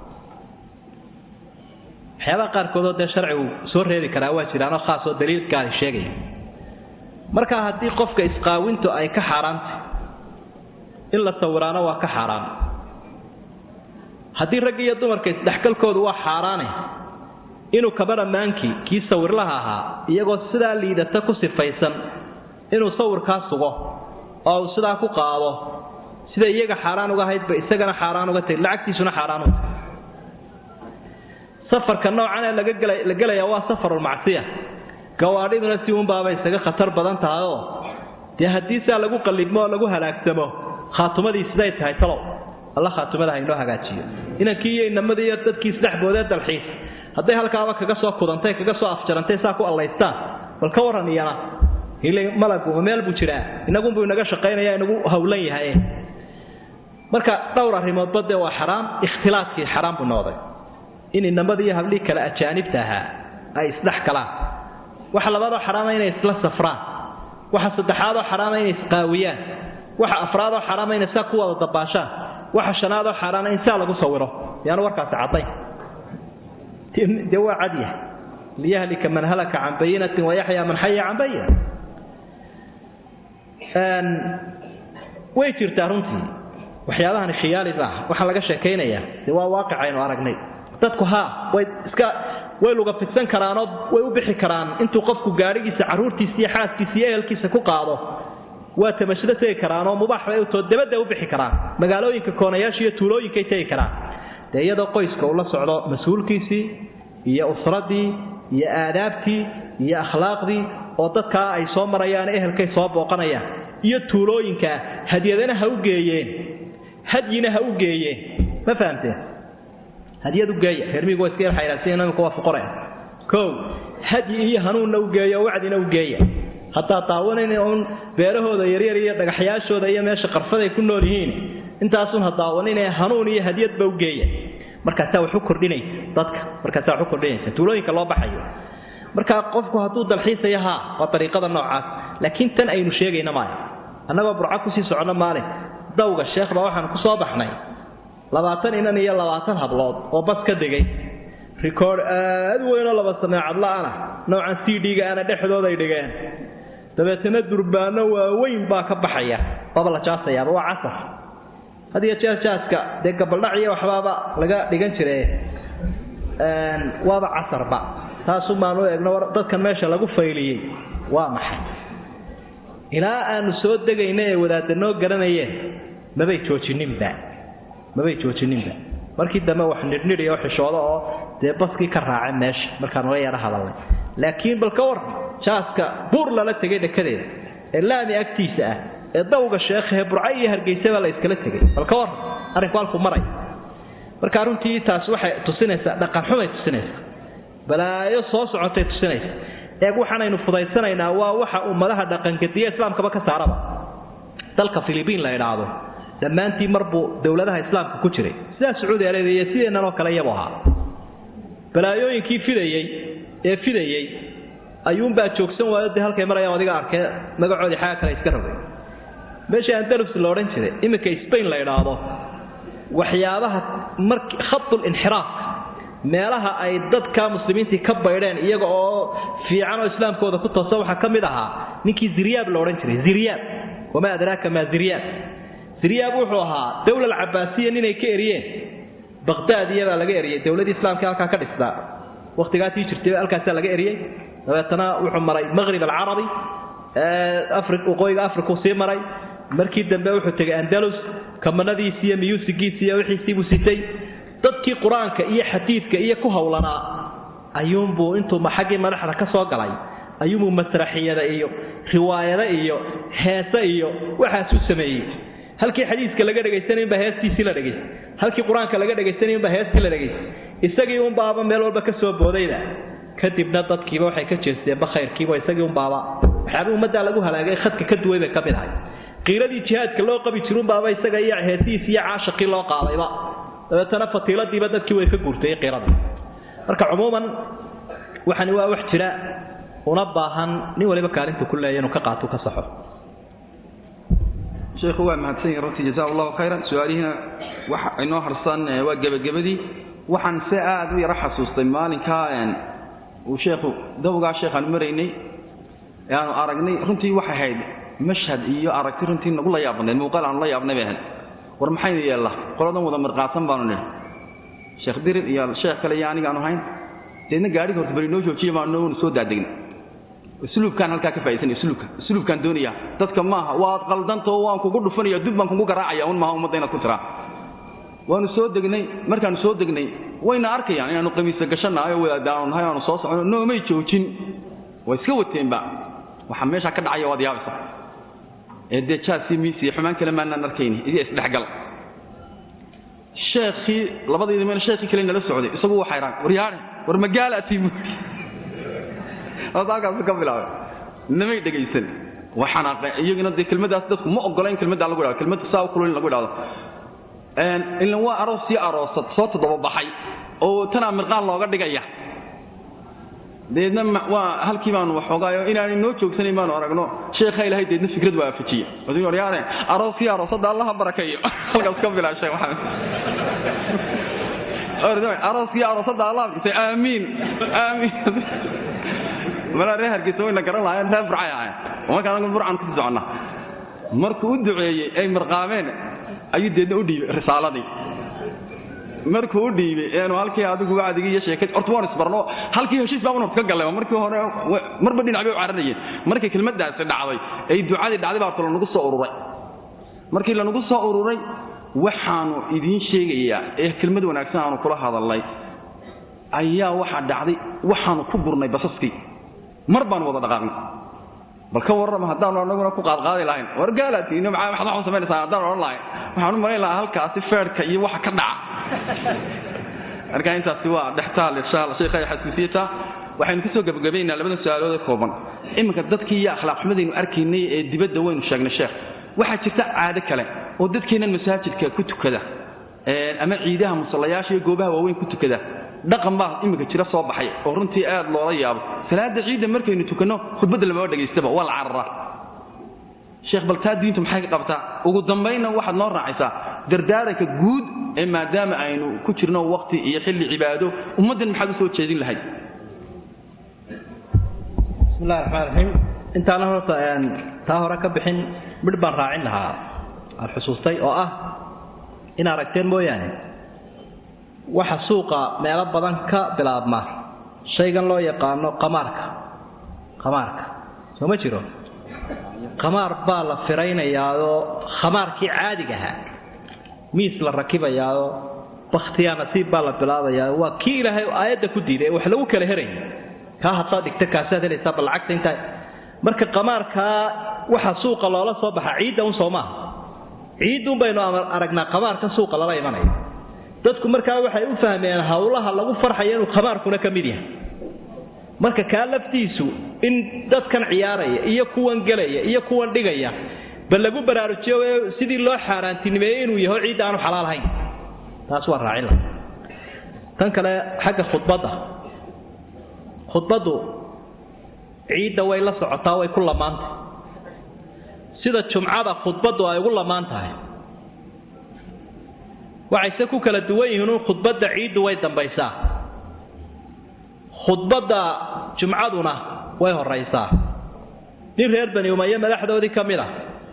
waxyaabaha qaarkoodoo dee sharcigu soo reebi karaa waa jiraanoo khaasoo daliil gaari sheegaya marka haddii qofka isqaawintu ay ka xaaraantay in la sawiraano waa ka xaaraan haddii ragga iyo dumarka isdhexgalkoodu waa xaaraane inuu kabaramaankii kii sawirlaha ahaa iyagoo sidaa liidata ku sifaysan inuu sawirkaa sugo oo uu sidaa ku qaado sida iyaga xaaraan uga haydba isagana xaaraan uga tagi lacagtiisuna xaaraan uga safarka noocan ee laga gela la gelaya waa safarulmacsiya gawaadhiduna si uunbaabay isaga khatar badan tahay oo dee haddii saa lagu qallibmo oo lagu halaagsamo khaatumadii siday tahay talow alla khaatumada ha inoo hagaajiyo inankii iyo inamadii iyo dadkii isdhexboodee dalxiis hadday halkaaba kaga soo kudantay kaga soo afjarantay saa ku allaystaan bal ka warran iyana ile malagu meel buu jiraa inagunbuu inaga shaqaynaya inagu hawlan yahay marka dhowr arrimoodba dee waa xaraam ikhtilaadkii xaraam buu noqday in inamadii iyo hablihii kale ajaanibta ahaa ay isdhex galaan waxa labaadoo xaraama inay isla safraan waxa saddexaadoo xaraama inay isqaawiyaan waxa afraadoo xaraama inay saa ku wada dabaashaan waxa shanaadoo xaaraana in saa lagu sawiro yaanu warkaasi cadday dee waa cadya liyahlika man halaka can bayinatin wayaxyaa man xaya can bayina way jirtaa runtii waxyaabahan khiyaali maaha waxaa laga sheekaynayaa dee waa waaqic aynu aragnay dadku haa way iska way luga fidsan karaanoo way u bixi karaan intuu qofku gaadhigiisa carruurtiisa iyo xaaskiisa iyo ehelkiisa ku qaado waa tamashado tegi karaanoo mubaax bay utoo dabadda u bixi karaan magaalooyinka koonayaasha iyo tuulooyinkay tegi karaan dee iyadoo qoyska uu la socdo mas-uulkiisii iyo usradii iyo aadaabtii iyo akhlaaqdii oo dadkaa ay soo marayaan ehelkay soo booqanayaan iyo tuulooyinkaa hadyadana ha u geeyeen hadyina ha u geeyeen ma fahamteen hadyad u geeya reermihigu waa iska yar xayraansan imika waa fuqore kow hadyi iyo hanuunna u geeya oo wacdina u geeya haddaad daawanayna uun beerahooda yaryar iyo dhagaxyaashooda iyo meesha qarfaday ku nool yihiin intaasun ha daawaninee hanuun iyo hadyadba u geeya markaasaa wax u kordhinaysa dadka markaasaa wax u kordhinaysa tuulooyinka loo baxayo marka qofku hadduu dalxiisaya haa waa dariiqada noocaas laakiin tan aynu sheegayna maayo annagoo burco kusii socno maalin dawga sheekh baa waxaan ku soo baxnay labaatan inan iyo labaatan hablood oo bas ka degay rikoord aad u weynoo laba sameecadla'ana noocan c d-ga ana dhexdooday dhigeen dabeetana durbaano waaweyn baa ka baxaya waaba la jaasayaaba waa casar had iyo jeer jaaska dee gabaldhac iyo waxbaaba laga dhigan jire waaba casarba taasu baanu eegno dadkan meesha lagu fayliyey waa maxay ilaa aanu soo degayna ee wadaadda noo garanayeen mabay joojininba mabay joojininba markii dambe wax nidhnidhi oo xishoodo oo dee baskii ka raaca meesha markaanu la yaro hadalnay laakiin bal ka war jaaska buur lala tegay dhekadeeda ee laami agtiisa ah ee dawga sheekhahe burca iyo hargeysaba la iskala tegay bal ka war arrinku halku maray marka runtii taas waxay tusinaysaa dhaqanxumay tusinaysaa balaayo soo socotay tusinaysa eeg waxaanaynu fudaysanaynaa waa waxa ummadaha dhaqangediya islaamkaba ka saaraba dalka filibiin la idhaahdo dhammaantii marbuu dowladaha islaamka ku jiray sidaa sacuudi arabiya iyo sideennan oo kale iyabu ahaa balaayooyinkii fidayey ee fidayey ayuunbaa joogsan waayo dee halkay marayaan adiga arkee magacoodii xaga kale iska rogay meeshii andalus la odhan jiray iminka spain la idhaahdo waxyaabaha mark khatul inxiraafka meelaha ay dadka muslimiintii ka baydheen iyaga oo fiican oo islaamkooda ku toosa waxaa ka mid ahaa ninkii ziryaab la odhan jiray ziryaab wamaa adraaka maa ziryaab ziryaab wuxuu ahaa dowla alcabaasiya ninay ka eriyeen baqdaad iyabaa laga eriyey dowladii islaamka halkaa ka dhisnaa wakhtigaatii jirtay halkaasaa laga eriyey dabeetana wuxuu maray maqhrib alcarabi waqooyiga afrikuu sii maray markii dambe wuxuu tegay andalus kamanadiisi iyo miyuusigiisi iyo wixiisiibuu sitay dadkii qur-aanka iyo xadiidka iyo ku howlanaa ayuunbuu intuu xaggii madaxda ka soo galay ayuunbuu masraxiyada iyo riwaayada iyo heese iyo waxaasuu sameeyey halkii xadiiska laga dhegaysanayunbaa heestiisii la dhegaystay halkii qur-aanka laga dhegaysanayunbaa heestii la dhegaystay isagii unbaaba meel walba ka soo boodayda kadibna dadkiiba waxay ka jeesteenba khayrkiiba isagii unbaaba waxyaaba ummaddaa lagu halaagay khadka ka duway bay ka mid ahay qiiladii jihaadka loo qabi jirunbaaba isaga iyo heesihiisi iyo caashaqii loo qaadayba dabeetana fatiiladiiba dadkii way ka guurtay qiiradii marka cumuuman waxani waa wax jira una baahan nin waliba kaalinta ku leeya inuu ka qaato ka saxo sheekhu waa mahadsan yahay runtii jaza allahu khayran su-aalihiina waxa inoo harsan waa gebagabadii waxaan se aad u yaro xasuustay maalinkaa uu sheekhu dawgaa sheekhaan maraynay ee aanu aragnay runtii waxay ahayd mashhad iyo aragti runtii nagu la yaabnayd muuqaal aanu la yaabnay bay ahayd war maxaynu yeellaa qoladan wada mirqaatan baanu nidhi sheekh dirir iyo sheekh kale iyo anigaanu hayn deedna gaadhiga horta bari noo joojiya baanu soo daadegna usluubkaan halkaa ka faaisan usluubka usluubkaan doonaya dadka maaha waad qaldantao waan kugu dhufanaya dub baan kugu garaacaya un maaha ummadda inaad ku tiraa waanu soo degnay markaanu soo degnay wayna arkayaan inaanu qamiisa gashanahay oo wadaadaanu nahay aanu soo socono noomay joojin way iska wateenba waxaa meeshaa ka dhacaya waad yaabaysa ee dee jaasii miisiya xumaan kale maanaan arkayni idiga isdhexgal sheekhii labadayda meel sheekhii kale nala socday isagu waxay raan war yaare war magaalaatii buuri halkaasu ka bilaabay namay dhegaysan waa xanaaqeen iyaguna dee kelmadaas dadku ma ogola in kelmaddaa lagu idhahdo kelmadda saa u kulul in lagu idhahdo ilan waa aroos sii aroosad soo toddoba baxay oo tanaa mirqaan looga dhigaya deedna waa halkii baanu waxoogaayo inaanay noo joogsanayn baanu aragno sheekha ilahay deedna fikrad waa afajiya oduu oryaane arooskii aroosadda allaha barakeeyo halkaas ka bilaa sheekh maxamed arooskii aroosadda allah barakeeyo aamiin aamiin malaa reer hargeysa wayna garan lahaayeen reer burcay ahayn marka anagu burcan ku soconna markuu u duceeyey ay mirqaameen ayuu deedna u dhiibay risaaladii markuu u dhiibay eenu halkii adigu wacdigi iyo sheekad horta waan isbarno halkii heshiis baa horta ka galay markii hore marba dhinac bay u cararayeen markii kelmaddaasi dhacday ay ducadii dhacday baa lanagu soo ururay markii lanagu soo ururay waxaanu idiin sheegayaa ee kelmad wanaagsan aanu kula hadalnay ayaa waxaa dhacday waxaanu ku burnay basaskii mar baanu wada dhaqaaqnay bal ka warrama haddaanu anaguna ku qaadqaadi lahayn war gaalatiin maxaa waxaad waxu samaynaysaa haddaan odhan lahayn waxaan u malayn lahaa halkaasi feerhka iyo waxa ka dhaca marka intaasi waa dhextaal insha allah sheekha xasuusiyata waxaynu kusoo gabagabaynaa labada su-aalood ee kooban iminka dadkii iyo akhlaaq xumadaynu arkaynay ee dibadda waynu sheegnay sheekh waxaa jirta caado kale oo dadkeennan masaajidka ku tukada ama ciidaha musallayaasha iyo goobaha waaweyn ku tukada dhaqan baa iminka jira soo baxay oo runtii aad loola yaabo salaada ciidda markaynu tukanno khudbadda lamaba dhegaystaba waa la cararaa sheekh bal taa diintu maxay ka qabtaa ugu dambaynna waxaad noo raacaysaa dardaaranka guud ee maadaama aynu ku jirno waqti iyo xilli cibaado ummaddan maxaad u soo jeedin lahayd bismillahi raxmaan raxiim intaana horta taa hore ka bixin midh baan raacin lahaa aan xusuustay oo ah in aragteen mooyaane waxa suuqa meelo badan ka bilaabma shaygan loo yaqaano qamaarka qamaarka soo ma jiro qamaar baa la firaynayaao khamaarkii caadiga ahaa miis la rakibayaao bakhtiyaa nasiib baa la bilaabayaa waa kii ilaahay aayadda ku diiday ee wax lagu kala herayay kaa haddaad dhigta kaasaad helaysaa bal lacagta intaa marka qamaarkaa waxa suuqa loola soo baxa ciidda un soo maaha ciidun baynu aragnaa qamaarka suuqa lala imanaya dadku markaa waxay u fahmeen howlaha lagu farxayo inuu qamaarkuna ka mid yahay marka kaa laftiisu in dadkan ciyaaraya iyo kuwan gelaya iyo kuwan dhigaya bal lagu baraarujiyo sidii loo xaaraantinimeeyey inuu yaho ciidda aanu xalaal ahayn taas waa raacin laha tan kale xagga khudbadda khudbaddu ciidda way la socotaa way ku lamaantahay sida jumcada khudbaddu ay ugu lamaan tahay waxayse ku kala duwan yihiin un khudbadda ciiddu way dambaysaa khudbadda jumcaduna way horaysaa nin reer bani umaye madaxdoodii ka mid ah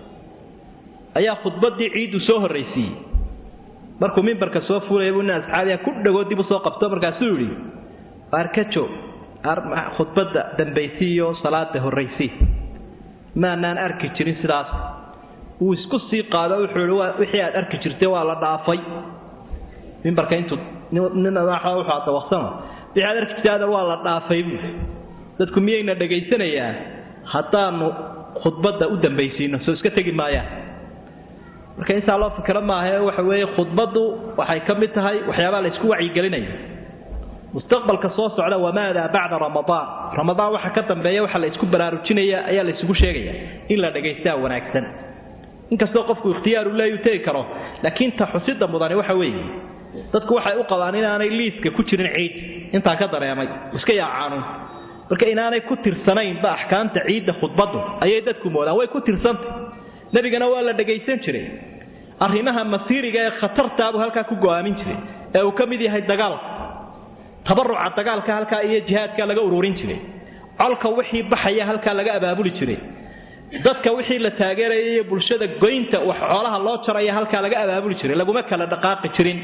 ayaa khudbaddii ciiddu soo horraysiiyey markuu mimbarka soo fuulaya buu nin asxaabiya ku dhagoo dib u soo qabto markaasuu yidhi arkajo khudbadda dambaysiiyo salaada horraysii maanaan arki jirin sidaas wuu isku sii qaado wuxuu ihi wixii aad arki jirtay waa la dhaafay mimbarka intuu nin wuxuu dawaqsano wixii aad arki jirtay adar waa la dhaafay buu dadku miyayna dhagaysanayaan haddaanu khudbadda u dambaysiino soo iska tegi maayaan marka intaa loo fikro maahae waxa weeye khudbaddu waxay ka mid tahay waxyaabaa la isku wacyigelinaya mustaqbalka soo socda wamaada bacda ramadaan ramadaan waxa ka dambeeya waxa la isku baraarujinaya ayaa la isugu sheegaya in la dhagaystaa wanaagsan inkastoo qofku ikhtiyaaru leeyu tegi karo laakiin ta xusida mudani waxa weeye dadku waxay u qabaan inaanay liiska ku jirin ciid intaa ka dareemay iska yaacaanuun marka inaanay ku tirsanaynba axkaamta ciidda khudbaddu ayay dadku moodaan way ku tirsantay nebigana waa la dhagaysan jiray arrimaha masiiriga ee khatartaabuu halkaa ku go'aamin jiray ee uu ka mid yahay dagaalka tabaruca dagaalka halkaa iyo jihaadka laga ururin jiray colka wixii baxaya halkaa laga abaabuli jiray dadka wixii la taageeraya iyo bulshada goynta wax xoolaha loo jaraya halkaa laga abaabuli jiray laguma kala dhaqaaqi jirin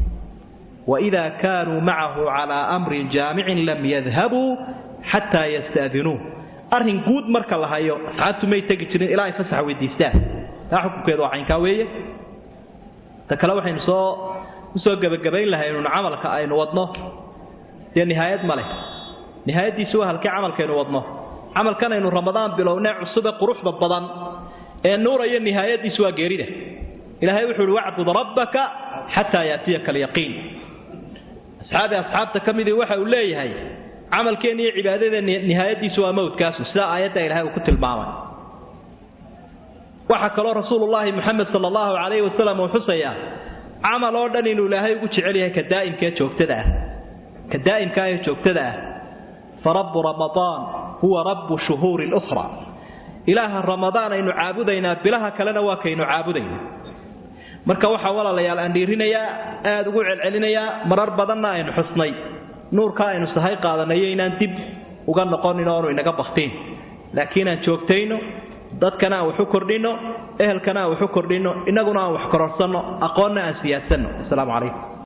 waida kaanuu macahu calaa amrin jaamicin lam yadhabuu xataa yastadinuuh arrin guud marka la hayo asxaabtu may tegi jirin ilaa ay fasax weydiistaan taa xukunkeedu waa caynkaa weeye ta kale waxaynu soo usoo gebagabayn lahaynun camalka aynu wadno dee nihaayad ma leh nihaayaddiisu waa halkii camalkaynu wadno camalkan aynu ramadaan bilownee cusube quruxda badan ee nuuraya nihaayaddiisu waa geerida ilaahay wuxuu uhi wacbud rabbaka xataa yaatiyaka alyaqiin asxaabi asxaabta ka midii waxa uu leeyahay camalkeenna iyo cibaadada nihaayaddiisu waa mowdkaasu sidaa aayadda ilahay uu ku tilmaamay waxaa kaloo rasuulullaahi muxamed sala allahu calayhi wasalam uu xusayaa camal oo dhan inuu ilaahay ugu jecel yahay ka daa'imkaee joogtada ah ka daa'imka ee joogtada ah fa rabbu ramadaan huwa rabbu shuhuuri lukhra ilaaha ramadaan aynu caabudaynaa bilaha kalena waa kaynu caabudayna marka waxaa walaalayaal aan dhiirinayaa aad ugu celcelinayaa marar badanna aynu xusnay nuurka aynu sahay qaadanayo inaan dib uga noqonin oonu inaga baktiin laakiin aan joogtayno dadkana aan wax u kordhinno ehelkana aan wax u kordhinno innaguna aan wax kororsanno aqoonna aan siyaadsanno asalaamu calaykum